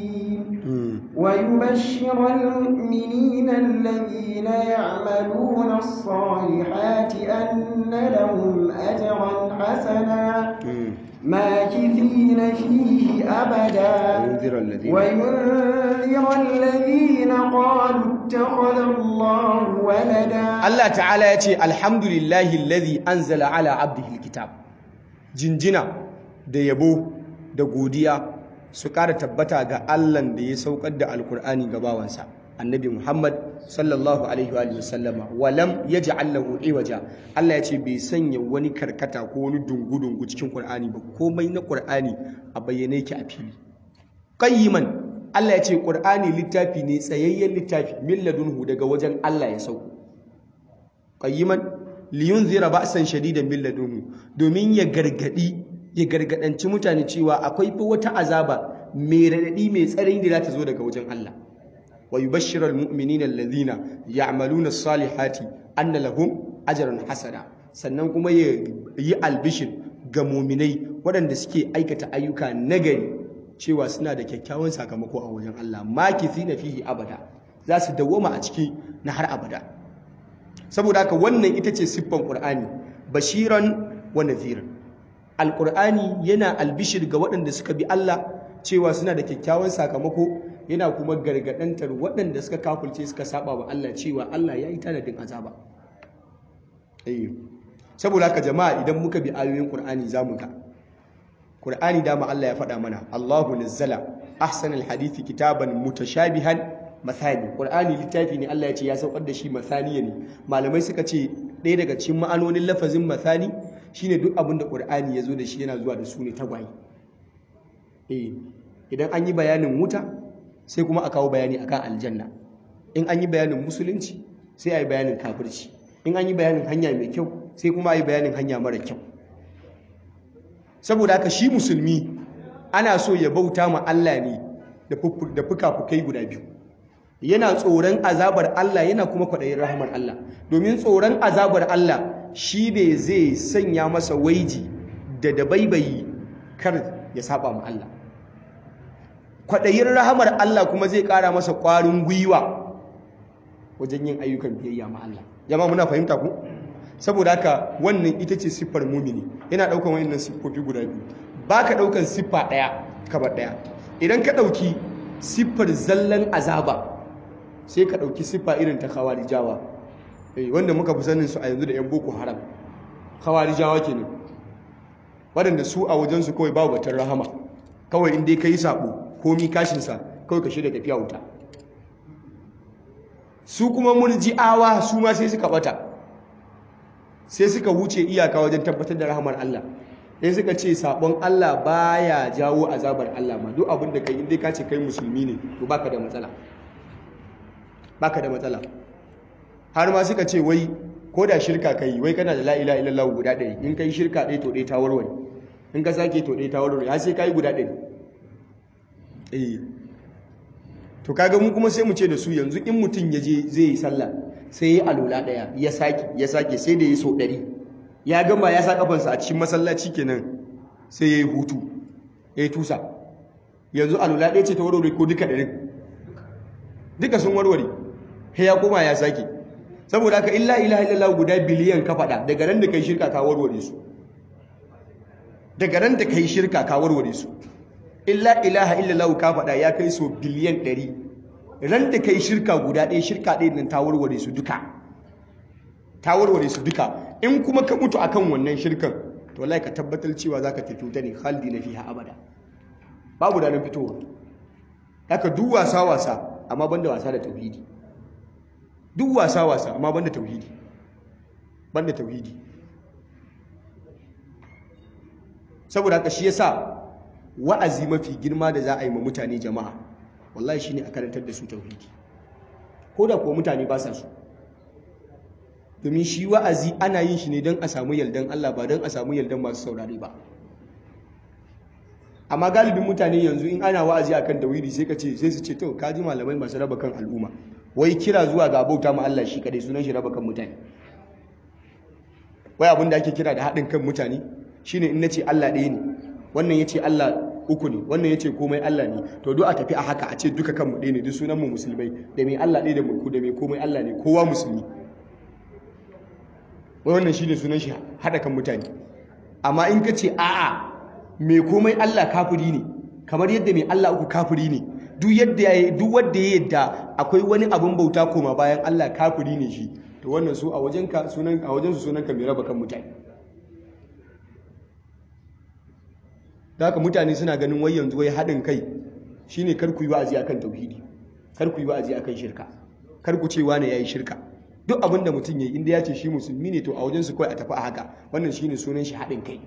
ويبشر المؤمنين الذين يعملون الصالحات أن لهم أجرا حسنا ماكثين فيه أبدا وينذر الذين وينذر الذين قالوا اتخذ الله ولدا Allah ta'ala ya ce alhamdulillahi alladhi anzala ala abdihi alkitab jinjina da yabo da godiya su ƙara tabbata ga Allahn da ya saukar da alkur'ani ga bawansa annabi Muhammad sallallahu alaihi wa sallama walam yaj'al lahu iwaja Allah ya ce bai sanya wani karkata ko wani dungu-dungu cikin Qur'ani ba komai na Qur'ani a bayyane yake a fili qayyiman Allah ya ce Qur'ani littafi ne tsayayyen littafi min ladunhu daga wajen Allah ya sauko qayyiman liyunzira ba'san shadidan min ladunhu domin ya gargadi ya gargadanci mutane cewa akwai fa wata azaba mai radadi mai tsarin da za ta zo daga wajen Allah wa yubashshiru almu'minina alladhina ya'maluna as-salihati anna lahum ajran hasana sannan kuma ya yi albishin ga mu'minai waɗanda suke aikata ayyuka nagari cewa suna da kyakkyawan sakamako a wajen Allah makithina fihi abada za su dawwama a ciki na har abada saboda haka wannan ita ce siffan Qur'ani bashiran wa nadhiran alqur'ani yana albishir ga waɗanda suka bi Allah cewa suna da kyakkyawan sakamako yana kuma gargadantar waɗanda suka kafulce suka saba wa Allah cewa Allah ya yi tanadin azaba eh saboda haka jama'a idan muka bi ayoyin Qur'ani zamu ga Qur'ani dama Allah ya faɗa mana Allahu nazzala ahsanal hadithi kitaban mutashabihan mathani Qur'ani littafi ne Allah ya ce ya saukar da shi mathaniya ne malamai suka ce ɗaya daga cikin ma'anonin lafazin mathani shine duk abin da Qur'ani ya zo da shi yana zuwa da su ne tagwaye eh idan an yi bayanin wuta sai kuma a kawo bayani akan aljanna in an yi bayanin musulunci sai a yi bayanin kafirci in an yi bayanin hanya mai kyau sai kuma a yi bayanin hanya mara kyau saboda haka shi musulmi ana so ya bauta ma Allah ne da fuka-fukai guda biyu yana tsoron azabar Allah yana kuma kwaɗayin rahamar Allah domin tsoron azabar Allah shi ne zai sanya masa waiji da dabaibayi kar ya saba ma Allah kwaɗayin rahamar Allah kuma zai ƙara masa ƙwarin gwiwa wajen yin ayyukan biyayya ma Allah jama'a muna fahimta ku saboda haka wannan ita ce siffar mumini yana ɗaukan wannan siffofi guda biyu ba ka ɗaukan siffa ɗaya kaba ɗaya idan ka ɗauki siffar zallan azaba sai ka ɗauki siffa irin ta khawarijawa wanda muka fi sanin su a yanzu da 'yan boko haram khawarijawa kenan waɗanda su a wajensu kawai babu batun rahama kawai inda ka yi saɓo komi kashinsa kawai ka shirya tafiya wuta su kuma murji'awa su ma sai suka bata sai suka wuce iyaka wajen tabbatar da rahamar Allah sai suka ce sabon Allah baya jawo azabar Allah ma duk abin da kai inda ka ce kai musulmi ne to baka da matsala baka da matsala har ma suka ce wai ko da shirka kai wai kana da la ilaha illallah guda ɗaya in kai shirka ɗaya to ɗaya ta warware in ka sake to ɗaya ta warware har sai kai guda ɗaya eh to kaga mu kuma sai mu ce da su yanzu in mutum ya je zai yi sallah sai ya alula ɗaya ya sake ya sake sai da ya so ɗari ya gama ya sa kafansa a cikin masallaci kenan sai ya yi hutu ya yi tusa yanzu alula ɗaya ce ta warware ko duka ɗarin duka sun warware sai ya koma ya sake saboda haka illa ilaha illallah guda biliyan ka faɗa daga ran da kai shirka ka warware su daga ran da kai shirka ka warware su illa ilaha illallah ka faɗa ya kai so biliyan ɗari ran da kai shirka guda ɗaya shirka ɗaya nan ta warware su duka ta warware su duka in kuma ka mutu akan wannan shirkan to wallahi ka tabbatar cewa zaka tafi ta ne khaldi na fiha abada babu da nan fitowa haka duk wasa wasa amma banda wasa da tauhidi duk wasa wasa amma banda tauhidi banda tauhidi saboda haka shi yasa wa'azi mafi girma da za a yi ma mutane jama'a wallahi shine a karantar da su tauhidi ko da kuwa mutane ba sa su domin shi wa'azi ana yin shi ne don a samu yardan Allah ba don a samu yardan masu saurare ba amma galibin mutane yanzu in ana wa'azi akan tauhidi sai ka ce sai su ce to kaji malamai masu raba kan al'umma wai kira zuwa ga bauta ma Allah shi kadai sunan shi raba kan mutane wai abin da ake kira da haɗin kan mutane shine in nace Allah ɗaya ne wannan yace Allah uku ne wannan yace komai Allah ne to duk a tafi a haka a ce duka kanmu ɗaya ne duk sunan mu musulmai da mai Allah ɗaya da mulku da mai komai Allah ne kowa musulmi wai wannan shine sunan shi haɗa kan mutane amma in ka ce a'a mai komai Allah kafiri ne kamar yadda mai Allah uku kafiri ne duk yadda ya duk wanda ya yadda akwai wani abin bauta koma bayan Allah kafiri ne shi to wannan su a wajenka sunan a wajensu sunanka mai raba kan mutane da haka mutane suna ganin wai yanzu wai haɗin kai shine kar ku yi wa'azi akan tauhidi kar ku yi wa'azi akan shirka kar ku ce wani yayi shirka duk abinda mutum yayi inda ya ce shi musulmi ne to a wajensu kawai a tafi a haka wannan shine sunan shi haɗin kai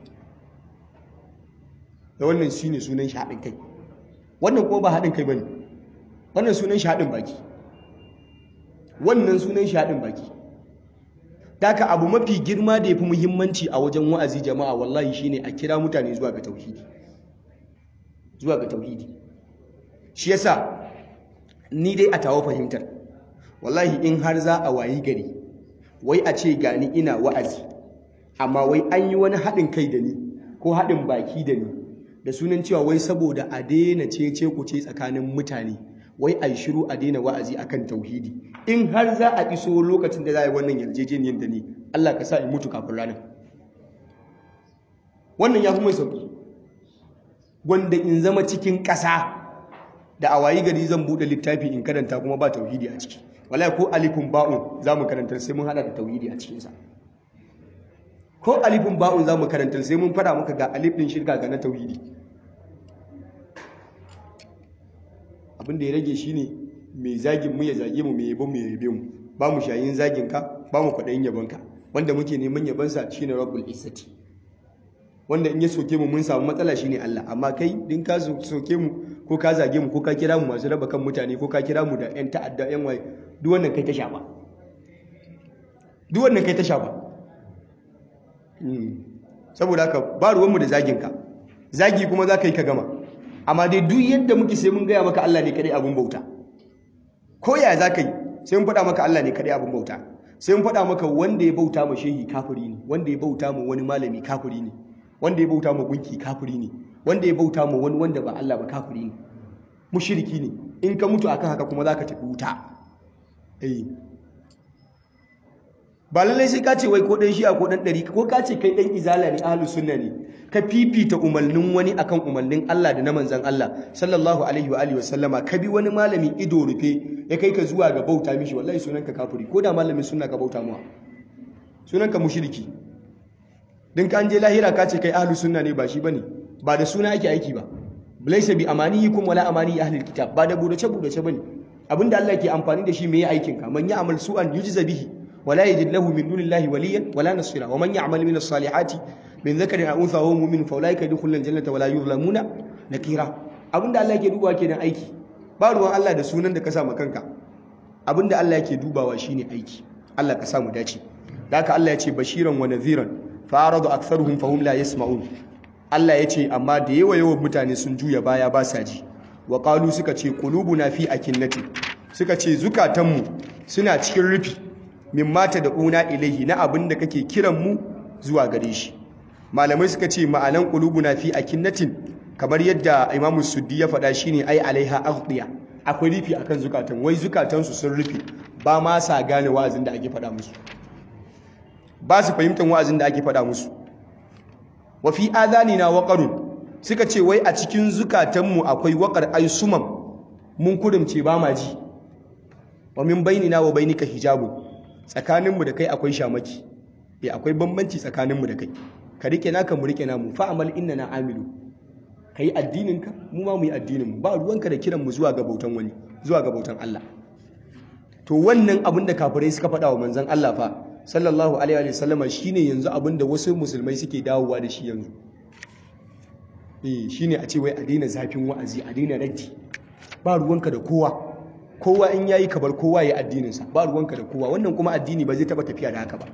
da wannan shine sunan shi haɗin kai wannan kuma ba haɗin kai bane wannan sunan shi haɗin baki wannan sunan shi haɗin baki Daka abu mafi girma da ya fi muhimmanci a wajen wa'azi jama'a wallahi shine a kira mutane zuwa ga tauhidi zuwa ga tauhidi shi yasa ni dai a tawo fahimtar wallahi in har za a wayi gari wai a ce gani ina wa'azi amma wai an yi wani haɗin kai da ni ko haɗin baki da ni da sunan cewa wai saboda a daina cece ku ce tsakanin mutane wai a yi shiru a daina wa'azi akan tauhidi in har za a iso lokacin da za a yi wannan yarjejeniyar da ni Allah ka sa in mutu kafin ranar wannan ya fi mai sauƙi wanda in zama cikin ƙasa da a wayi gari zan buɗe littafi in karanta kuma ba tauhidi a ciki wallahi ko alifin ba'un za mu karantar sai mun haɗa da tauhidi a cikinsa ko alifin ba'un za mu karantar sai mun fara maka ga alifin shirka ga na tauhidi abin da ya rage shine mai zagin mu ya zage mu mai yabon mu ya yabe mu ba mu shayin zagin ka ba mu kwaɗayin yabon ka wanda muke neman yabon sa shine rabbul izzati wanda in ya soke mu mun samu matsala shine Allah amma kai din ka soke mu ko ka zage mu ko ka kira mu masu raba kan mutane ko ka kira mu da yan ta'adda yan waye duk wannan kai ta shafa duk wannan kai ta shafa saboda haka ba ruwanmu da zagin ka zagi kuma za ka yi ka gama amma dai duk yadda muke sai mun gaya maka Allah ne kadai abin bauta ko ya za ka yi sai mun faɗa maka Allah ne kadai abin bauta sai mun faɗa maka wanda ya bauta ma shehi kafiri ne wanda ya bauta ma wani malami kafiri ne wanda ya bauta ma gunki kafiri ne wanda ya bauta ma wani wanda ba Allah ba kafiri ne mushriki ne in ka mutu akan haka kuma za ka tafi wuta eh ba lallai sai ka ce wai ko dan shi'a ko dan ɗari ko ka ce kai dan izala ne ahlus sunna ne ka fifita umarnin wani akan umarnin Allah da na manzan Allah sallallahu alaihi wa alihi wasallama ka bi wani malami ido rufe ya kai ka zuwa ga bauta mishi wallahi sunanka kafiri ko da malamin sunna ka bauta muwa sunanka mushriki din ka an je lahira ka ce kai ahlus sunna ne ba shi bane ba da suna ake aiki ba laysa bi amaniyikum wala amani ahli alkitab ba da budace budace bane abinda Allah ke amfani da shi me ya aikin ka man ya'mal su'an yujza bihi wala yajid lahu min dunillahi waliyan wala nasira wa man ya'mal min as-salihati min zakarin a unsa wa mu'min fa ulaika yadkhuluna aljannata wala yuzlamuna nakira abinda Allah yake dubawa kenan aiki ba ruwan Allah da sunan da ka sa kanka abinda Allah yake dubawa shine aiki Allah ka samu dace da haka Allah ya ce bashiran wa nadhiran fa aradu aktharuhum fahum la yasma'un Allah ya ce amma da yawa yawan mutane sun juya baya ba sa ji wa qalu suka ce qulubuna fi akinnati suka ce zukatanmu suna cikin rufi min mata da una ilaihi na abinda kake kiran mu zuwa gare shi malamai suka ce ma'anan qulubuna fi akinnatin kamar yadda Imam Suddi ya faɗa shine ai alaiha aghdiya akwai rufi akan zukatan wai zukatansu sun rufe ba ma sa gane wa'azin da ake faɗa musu ba su fahimtar wa'azin da ake faɗa musu wa fi adhanina waqarun suka ce wai a cikin zukatanmu akwai waƙar ai sumam mun kurumce ba ma ji wa min bainina wa bainika hijabun tsakaninmu da kai akwai shamaki eh akwai bambanci tsakaninmu da kai ka rike naka mu rike namu fa amal innana amilu kai addininka mu ma mu yi addinin mu ba ruwanka da kiran mu zuwa ga bautan wani zuwa ga bautan Allah to wannan abin da kafirai suka faɗa wa manzon Allah fa sallallahu alaihi wa sallama shine yanzu abin da wasu musulmai suke dawowa da shi yanzu eh shine a ce wai a daina zafin wa'azi a daina raddi ba ruwanka da kowa kowa in yayi kabar kowa ya addininsa ba ruwanka da kowa wannan kuma addini ba zai taba tafiya da haka ba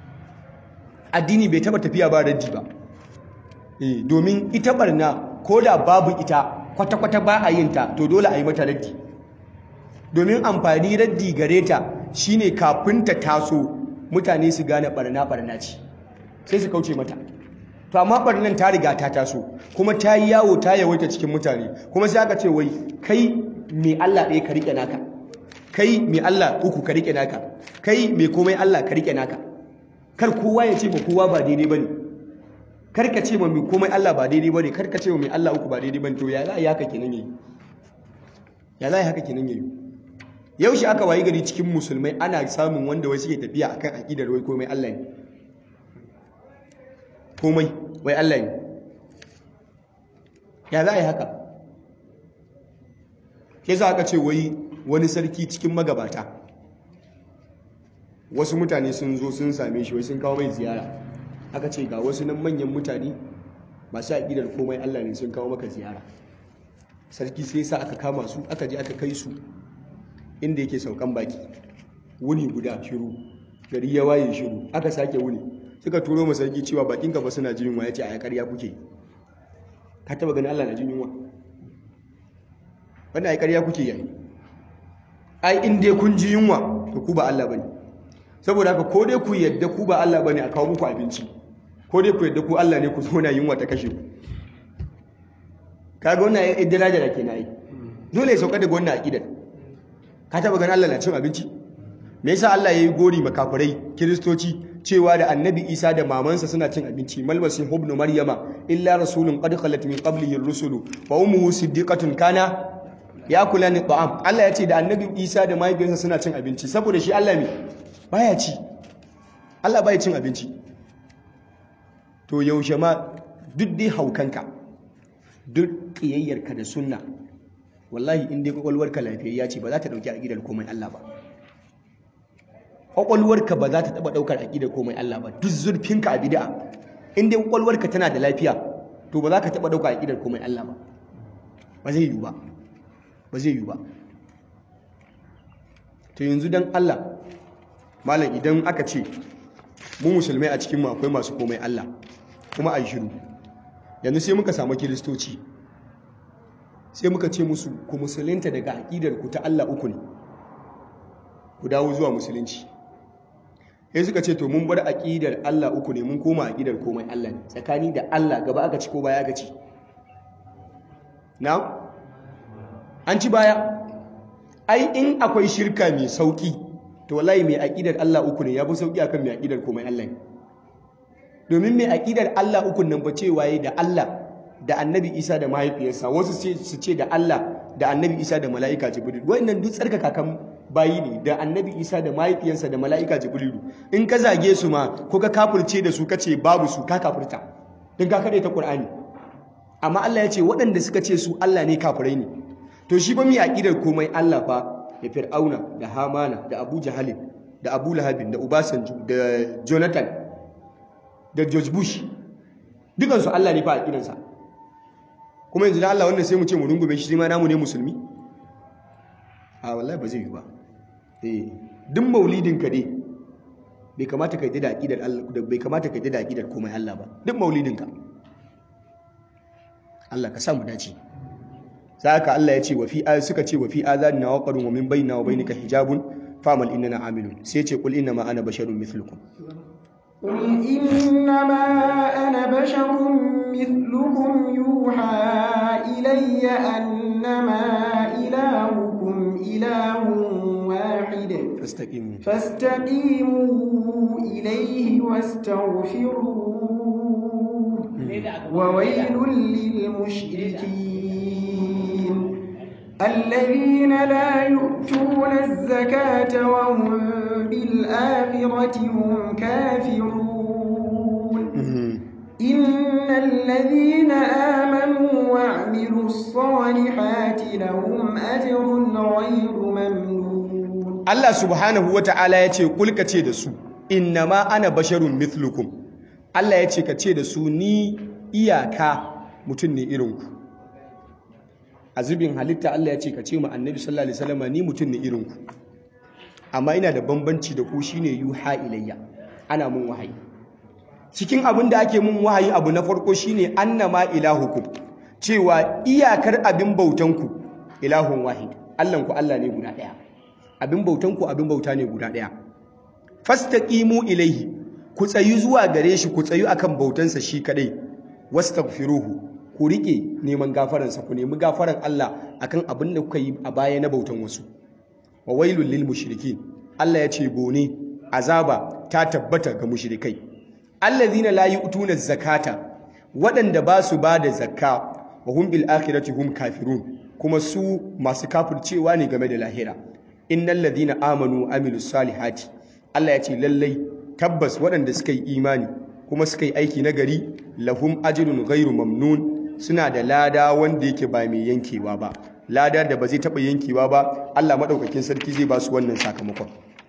addini bai taba tafiya ba raddi ba eh domin ita barna ko da babu ita kwata-kwata ba a yin ta to dole a yi mata raddi domin amfani raddi gare ta shine kafin ta taso mutane su gane barna barna ce sai su kauce mata to amma barnan ta riga ta taso kuma ta yi yawo ta yawaita cikin mutane kuma sai aka ce wai kai mai Allah ɗaya ka rike naka kai mai Allah uku ka rike naka kai mai komai Allah ka rike naka kar kowa ya ce ma kowa ba daidai bane kar ka ce ma mai komai Allah ba daidai bane kar ka ce ma mai Allah uku ba daidai bane to ya za a yi haka kenan yayi ya za a yi haka kenan yayi yaushe aka wayi gari cikin musulmai ana samun wanda wai suke tafiya akan aqidar wai komai Allah ne komai wai Allah ne ya za a yi haka ke za aka ce wai wani sarki cikin magabata wasu mutane sun zo sun same shi wai sun kawo mai ziyara aka ce ga wasu nan manyan mutane masu aƙidar komai Allah ne sun kawo maka ziyara sarki sai sa aka kama su aka je aka kai su inda yake saukan baki wuni guda shiru gari ya waye shiru aka sake wuni suka turo masa sarki cewa bakin ka ba suna jin yunwa yace a ƙarya kuke ka taba ganin Allah na jin yunwa wannan ai ƙarya kuke yayi ai in dai kun ji yunwa to ku ba Allah bane saboda haka ko dai ku yadda ku ba Allah bane a kawo muku abinci ko dai ku yadda ku Allah ne ku zo na yunwa ta kashe ku kaga wannan ai daraja da kenan ai dole ya sauka daga wannan aqidar ka taba ganin Allah na cin abinci me yasa Allah yayi gori makafirai kiristoci cewa da annabi Isa da mamansa suna cin abinci malmasi ibn maryama illa rasulun qad khalat min qablihi ar-rusulu wa ummuhu siddiqatun kana yakulani ta'am Allah ya ce da annabi Isa da mahaifiyarsa suna cin abinci saboda shi Allah ne baya ci Allah baya cin abinci to yaushe ma duk dai haukanka duk kiyayyarka da sunna wallahi in dai kwakwalwarka lafiyayya ce ba za ta dauki aqidar komai Allah ba kwakwalwarka ba za ta taba daukar aqidar komai Allah ba duk zurfinka a bid'a in dai kwakwalwarka tana da lafiya to ba za ka taba daukar aqidar komai Allah ba ba zai yi ba ba zai yi ba to yanzu dan Allah malam idan aka ce mu musulmai a cikin mu akwai masu komai Allah kuma ayi shiru yanzu sai muka samu kiristoci sai muka ce musu ku musulunta daga aƙidar ku ta Allah uku ne ku dawo zuwa musulunci sai suka ce to mun bar aƙidar Allah uku ne mun koma aƙidar komai Allah ne tsakani da Allah gaba aka ci ko baya aka ci na an ci baya ai in akwai shirka mai sauki to wallahi mai aƙidar Allah uku ne ya fi sauki akan mai aƙidar komai Allah ne domin mai aƙidar Allah uku nan ba cewa yi da Allah da annabi isa da mahaifiyarsa wasu su ce da Allah da annabi isa da mala'ika jibril wannan duk tsarka kakan bayi ne da annabi isa da mahaifiyarsa da mala'ika jibril in ka zage su ma ko ka kafirce da su kace babu su ka kafirta din ka kare ta qur'ani amma Allah ya ce waɗanda suka ce su Allah ne kafirai ne to shi ba mai aqidar komai Allah fa da fir'auna da hamana da abu jahalin da abu lahabin da ubasanju da jonathan da george bush dukansu Allah ne fa a kidansa kuma yanzu da Allah wannan sai mu ce mu rungume shi sai ma namu ne musulmi a wallahi ba zai yi ba eh duk maulidin ka dai bai kamata ka yi da aqidar Allah bai kamata ka yi da aqidar komai Allah ba duk maulidin ka Allah ka sa mu dace saka Allah ya ce wa fi suka ce wa fi azanina wa qarun wa min bainina wa bainika hijabun famal innana amilun sai ce qul inna ma ana basharun mithlukum قل إنما أنا بشر مثلكم يوحى إلي أنما إلهكم إله واحد fastaqimu فاستقيموا إليه واستغفروه وويل للمشركين الذين لا يؤتون الزكاة وهم بالآخرة هم كافرون إن الذين آمنوا وعملوا الصالحات لهم أجر غير ممنون Allah subhanahu wata'ala ya ce kulka ce da su innama ana basharun mithlukum Allah ya ce ka ce da su ni iyaka mutum ne irinku a zubin halitta Allah ya ce ka ce ma annabi sallallahu alaihi wasallam ni mutum ne irinku amma ina da bambanci da ku shine yuha ilayya ana mun wahayi cikin abin da ake mun wahayi abu na farko shine annama ilahukum cewa iyakar abin bautanku ilahun wahid Allahnku Allah ne guda ɗaya abin bautanku abin bauta ne guda ɗaya fastaqimu ilaihi ku tsayu zuwa gare shi ku tsayu akan bautansa shi kadai wastaghfiruhu ku rike neman gafaransa ku nemi gafaran Allah akan abin da kuka yi a baya na bautan wasu wa wailul lil mushrikin Allah ya ce bone azaba ta tabbata ga mushrikai allazina la yu'tuna zakata waɗanda ba su ba da zakka wa hum bil akhirati hum kafirun kuma su masu kafircewa ne game da lahira innal ladina amanu wa amilus salihati Allah ya ce lallai tabbas waɗanda suka yi imani kuma suka yi aiki na gari lahum ajrun ghairu mamnun suna da lada wanda yake ba mai yankewa ba lada da ba zai taɓa yankewa ba Allah maɗaukakin sarki zai ba su wannan sakamakon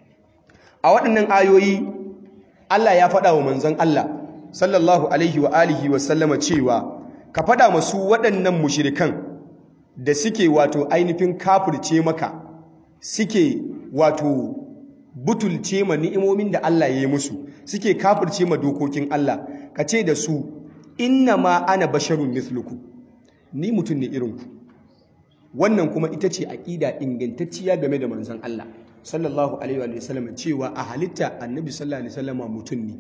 a waɗannan ayoyi Allah ya faɗa wa manzon Allah sallallahu alaihi wa alihi wa sallama cewa ka faɗa masu waɗannan mushirikan da suke wato ainihin kafirce maka suke wato butulce ma ni'imomin da Allah ya yi musu suke kafirce ma dokokin Allah ka ce da su inna ma ana basharun mithlukum ni mutum ne irinku wannan kuma ita ce aƙida ingantacciya game da manzon Allah sallallahu alaihi wa sallam cewa a halitta annabi sallallahu alaihi wa sallam mutum ne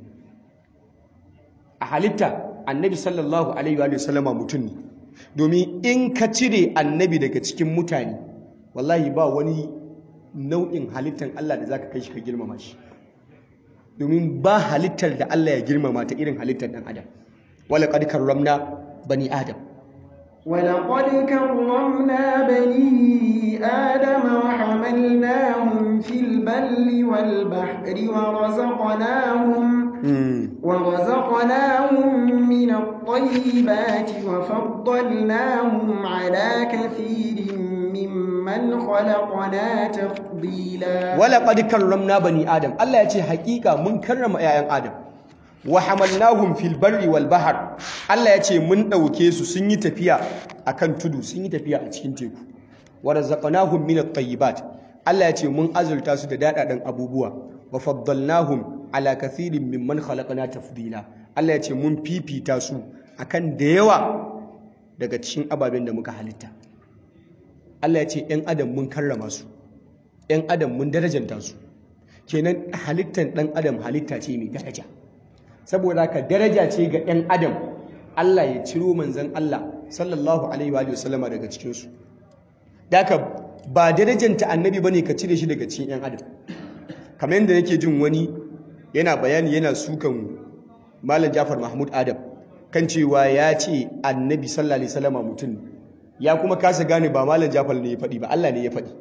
a halitta annabi sallallahu alaihi wa sallam mutum ne domin in ka cire annabi daga cikin mutane wallahi ba wani nau'in halittar Allah da zaka kai shi ka girmama shi domin ba halittar da Allah ya girmama ta irin halittar dan adam wala qad karramna bani adam ولقد كرمنا بني آدم وحملناهم في البر والبحر ورزقناهم ورزقناهم من الطيبات وفضلناهم على كثير ممن خلقنا تفضيلا ولقد كرمنا بني آدم الله يتي حقيقة من كرم آيان آدم wa hamalnahum fil barri wal bahr Allah ya ce mun dauke su sun yi tafiya akan tudu sun yi tafiya a cikin teku wa razaqnahum min at-tayyibat Allah ya ce mun azurta su da dadadan abubuwa wa faddalnahum ala kathirin mimman khalaqna tafdila Allah ya ce mun fifita su akan da yawa daga cikin ababen da muka halitta Allah ya ce ɗan adam mun karrama su ɗan adam mun darajanta su kenan halittar ɗan adam halitta ce mai daraja saboda ka daraja ce ga ɗan adam Allah ya ciro manzan Allah sallallahu alaihi wa sallama daga cikinsu daga ba darajanta annabi bane ka cire shi daga cikin ɗan adam kamar yadda nake jin wani yana bayani yana sukan malam Jafar Mahmud Adam kan cewa ya ce annabi sallallahu alaihi wasallama mutum ya kuma kasa gane ba malam Jafar ne ya faɗi ba Allah ne ya faɗi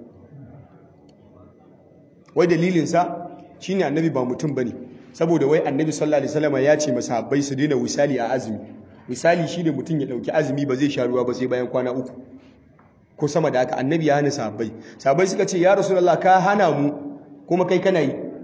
wai dalilinsa shine annabi ba mutum bane saboda wai annabi sallallahu alaihi wasallam ya ce masahabbai su daina wisali a azumi misali shine mutum ya dauki azumi ba zai sha ruwa ba sai bayan kwana uku ko sama da haka annabi ya hana sahabbai sahabbai suka ce ya rasulullah ka hana mu kuma kai kana yi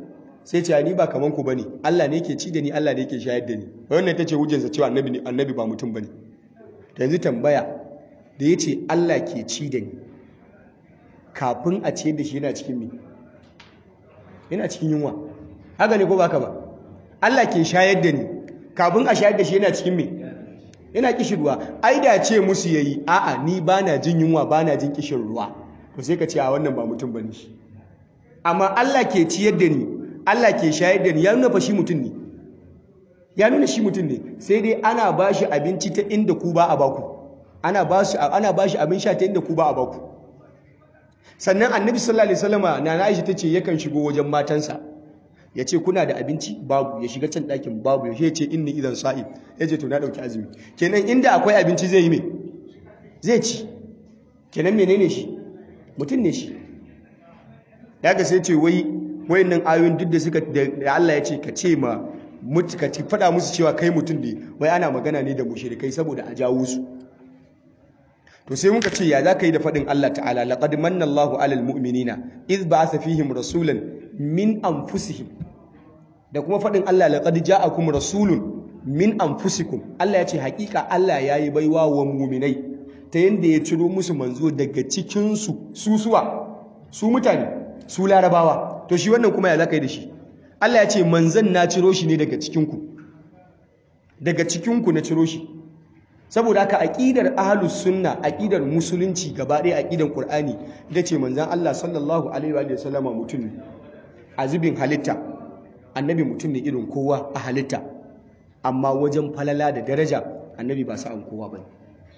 sai ce ni ba kaman ku bane Allah ne yake ci da ni Allah ne yake shayar da ni wannan ita ce hujjarsa cewa annabi ne annabi ba mutum bane to yanzu tambaya da yace Allah ke ci da ni kafin a ce da shi yana cikin mi yana cikin yunwa haka ne ko baka ba Allah ke shayar da ni kafin a shayar da shi yana cikin mi yana kishin ruwa ai da ce musu yayi a'a ni bana jin yunwa bana jin kishin ruwa to sai ka ce a wannan ba mutum bane shi amma Allah ke ciyar da ni Allah ke shayar da ni ya nuna fa shi mutum ne ya nuna shi mutum ne sai dai ana ba shi abinci ta inda ku ba a baku ana ba shi ana ba shi abin sha ta inda ku ba a baku sannan annabi sallallahu alaihi wasallama na Aisha tace yakan shigo wajen matansa ya ce kuna da abinci babu ya shiga can ɗakin babu ya ce inni idan sa'i ya ce to na ɗauki azumi kenan inda akwai abinci zai yi me zai ci kenan menene shi mutum ne shi daga sai ce wai wayannan ayoyin duk da suka da Allah ya ce ka ce ma ka faɗa musu cewa kai mutum ne wai ana magana ne da mushrikai saboda a jawo su to sai muka ce ya zaka yi da faɗin Allah ta'ala laqad manna Allahu 'alal mu'minina iz ba'atha fihim rasulan min anfusihim da kuma faɗin Allah laqad ja'akum rasulun min anfusikum Allah ya ce hakika Allah yayi baiwa wa mu'minai ta yanda ya ciro musu manzo daga cikin su susuwa su mutane su larabawa to shi wannan kuma ya zaka yi da shi Allah ya ce manzan na ciro shi ne daga cikin ku daga cikin ku na ciro shi saboda haka aqidar ahlus sunna aqidar musulunci gaba ɗaya aqidar qur'ani ita ce manzan Allah sallallahu alaihi wa sallama mutum ne a zubin halitta annabi mutum ne irin kowa a halitta amma wajen falala da daraja annabi ba sa'an kowa ba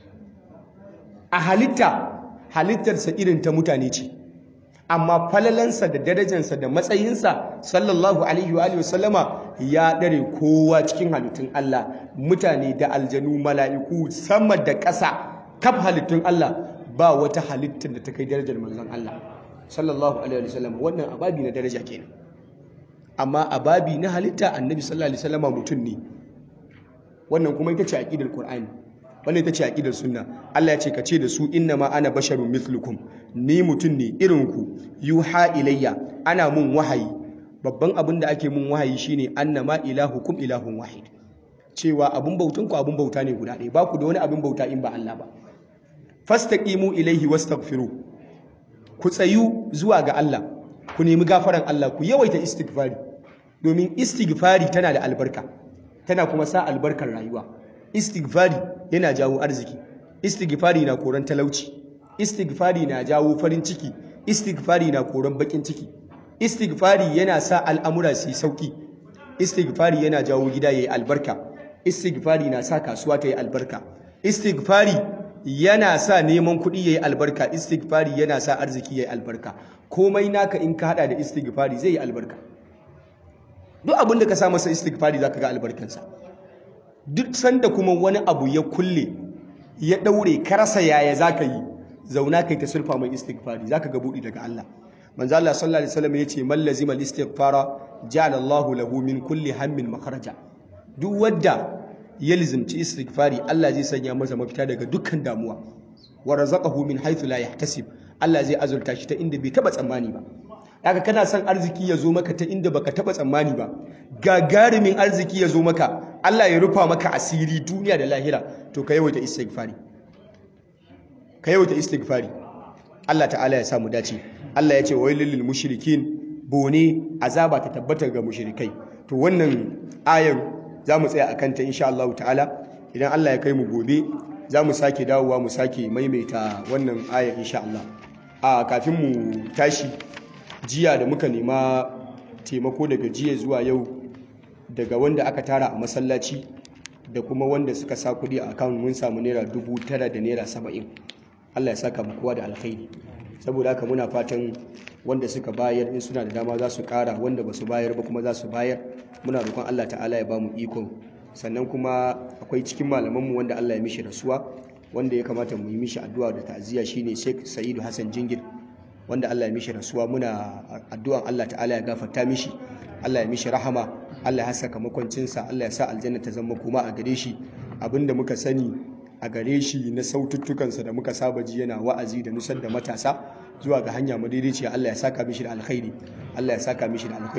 a halitta halittarsa irin ta mutane ce amma falalansa da darajansa da matsayinsa sallallahu alaihi wa sallama ya ɗare kowa cikin halittun Allah mutane da aljanu mala'iku sama da ƙasa kaf halittun Allah ba wata halittar da ta kai darajar manzon Allah sallallahu alaihi wa sallama wannan ababi na daraja kenan amma ababi na halitta annabi sallallahu alaihi wasallama mutum ne wannan kuma ita ce aqidar qur'ani wannan ita ce aqidar sunna Allah ya ce ka ce da su inna ma ana basharun mithlukum ni mutum ne irin ku yuha ilayya ana mun wahayi babban abin da ake mun wahayi shine annama ilahukum ilahun wahid cewa abun bautan ku abun bauta ne guda ɗaya ba ku da wani abin bauta in ba Allah ba fastaqimu ilaihi wastaghfiru ku tsayu zuwa ga Allah ku nemi gafaran Allah ku yawaita istighfari domin istighfari tana da albarka tana kuma sa albarkar rayuwa istighfari yana jawo arziki istighfari na koran talauci istighfari na jawo farin ciki istighfari na koran bakin ciki istighfari yana sa al'amura su yi sauki istighfari yana jawo gida yayi albarka istighfari na sa kasuwa ta yi albarka istighfari yana sa neman kuɗi yayi albarka istighfari yana sa arziki yayi albarka komai naka in ka hada da istighfari zai yi albarka duk abin da ka sa masa istighfari zaka ga albarkansa duk sanda kuma wani abu ya kulle ya daure ka rasa yaya zaka yi zauna kai ta sulfa mai istighfari zaka ga budi daga Allah manzo Allah sallallahu alaihi wasallam yace man lazima al-istighfara ja'ala Allahu lahu min kulli hammin makharaja duk wanda ya lizimci istighfari Allah zai sanya masa mafita daga dukkan damuwa wa razaqahu min haythu la yahtasib Allah zai azurta shi ta inda bai taba tsammani ba haka kana son arziki ya zo maka ta inda baka taba tsammani ba gagarumin arziki ya zo maka Allah ya rufa maka asiri duniya da lahira to ka yawaita istighfari ka yawaita istighfari Allah ta'ala ya samu dace Allah ya ce wailul lil mushrikin bone azaba ta tabbata ga mushrikai to wannan ayar za mu tsaya akan ta insha Allah ta'ala idan Allah ya kai mu gobe za mu sake dawowa mu sake maimaita wannan ayar insha Allah a kafin mu tashi jiya da muka nema taimako daga jiya zuwa yau daga wanda aka tara a masallaci da kuma wanda suka sa kudi a akawun mun samu naira dubu tara da naira saba'in Allah ya saka mu kowa da alkhairi saboda haka muna fatan wanda suka bayar in suna da dama za su kara wanda ba su bayar ba kuma za su bayar muna roƙon Allah ta'ala ya ba mu ikon sannan kuma akwai cikin malamanmu wanda Allah ya mishi rasuwa wanda ya kamata mu yi mishi addu'a da ta'aziyya shine Sheikh Sa'idu Hassan Jingir wanda Allah ya mishi rasuwa muna addu'an Allah ta'ala ya gafarta mishi Allah ya mishi rahama Allah ya saka makwancinsa Allah ya sa aljanna ta zama kuma a gare shi abinda muka sani a gare shi na saututtukansa da muka saba ji yana wa'azi da nusar da matasa zuwa ga hanya madaidaiciya Allah ya saka mishi da alkhairi Allah ya saka mishi da alkhairi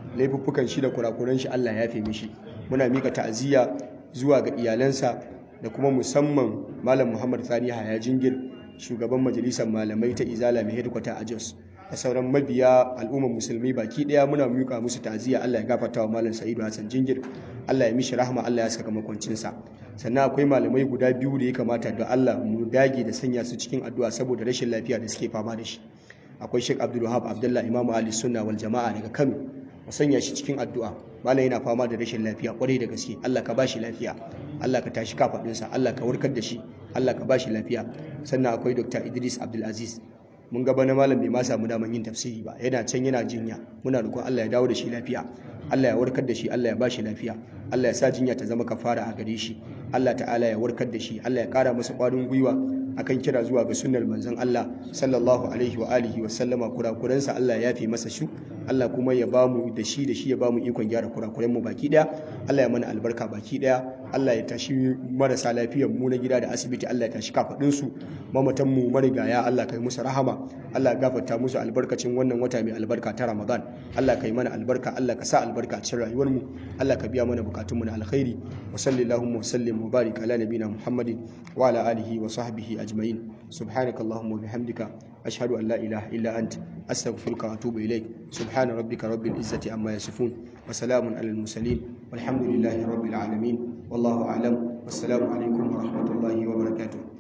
laifuffukan shi da kurakuran shi Allah ya yafe mishi muna mika ta'aziyya zuwa ga iyalansa da kuma musamman malam Muhammad Sani Haya Jingir shugaban majalisar malamai ta Izala mai headquarter a Jos da sauran mabiya al'ummar musulmi baki daya muna mika musu ta'aziyya Allah ya gafarta wa malam Sa'idu Hassan Jingir Allah ya mishi rahama Allah ya saka makwancinsa sannan akwai malamai guda biyu da ya kamata da Allah mu dage da sanya su cikin addu'a saboda rashin lafiya da suke fama da shi akwai Sheikh Abdul Wahab Abdullah Imam Ali Sunna wal Jama'a daga Kano mu sanya shi cikin addu'a malam yana fama da rashin lafiya kwarai da gaske Allah ka bashi lafiya Allah ka tashi kafadinsa Allah ka warkar da shi Allah ka bashi lafiya sannan akwai Dr. Idris Abdul Aziz mun gaba na malam bai ma samu daman yin tafsiri ba yana can yana jinya muna roƙon Allah ya dawo da shi lafiya Allah ya warkar da shi Allah ya ba shi lafiya Allah ya sa jinya ta zama kafara a gare shi Allah ta'ala ya warkar da shi Allah ya ƙara masa ƙwarin gwiwa akan kira zuwa ga sunnar manzon Allah sallallahu alaihi wa alihi wa sallama kurakuransa Allah ya yafe masa shu Allah kuma ya bamu da shi da shi ya bamu ikon gyara kurakuren mu baki daya Allah ya mana albarka baki daya Allah ya tashi marasa lafiyar mu na gida da asibiti Allah ya tashi kafadin su mamatan mu marigaya Allah kai musu rahama Allah ya gafarta musu albarkacin wannan wata mai albarka ta Ramadan Allah kai mana albarka Allah ka sa albarka a cikin rayuwar mu Allah ka biya mana bukatun mu na alkhairi wa sallallahu wa sallim wa barik ala nabina Muhammadin wa ala alihi wa sahbihi ajma'in subhanakallahumma wa bihamdika ashhadu an la ilaha illa ant astaghfiruka wa atubu ilaik subhana rabbika rabbil izzati amma yasifun wa salamun alal mursalin walhamdulillahi rabbil alamin wallahu a'lam wassalamu alaikum wa rahmatullahi wa barakatuh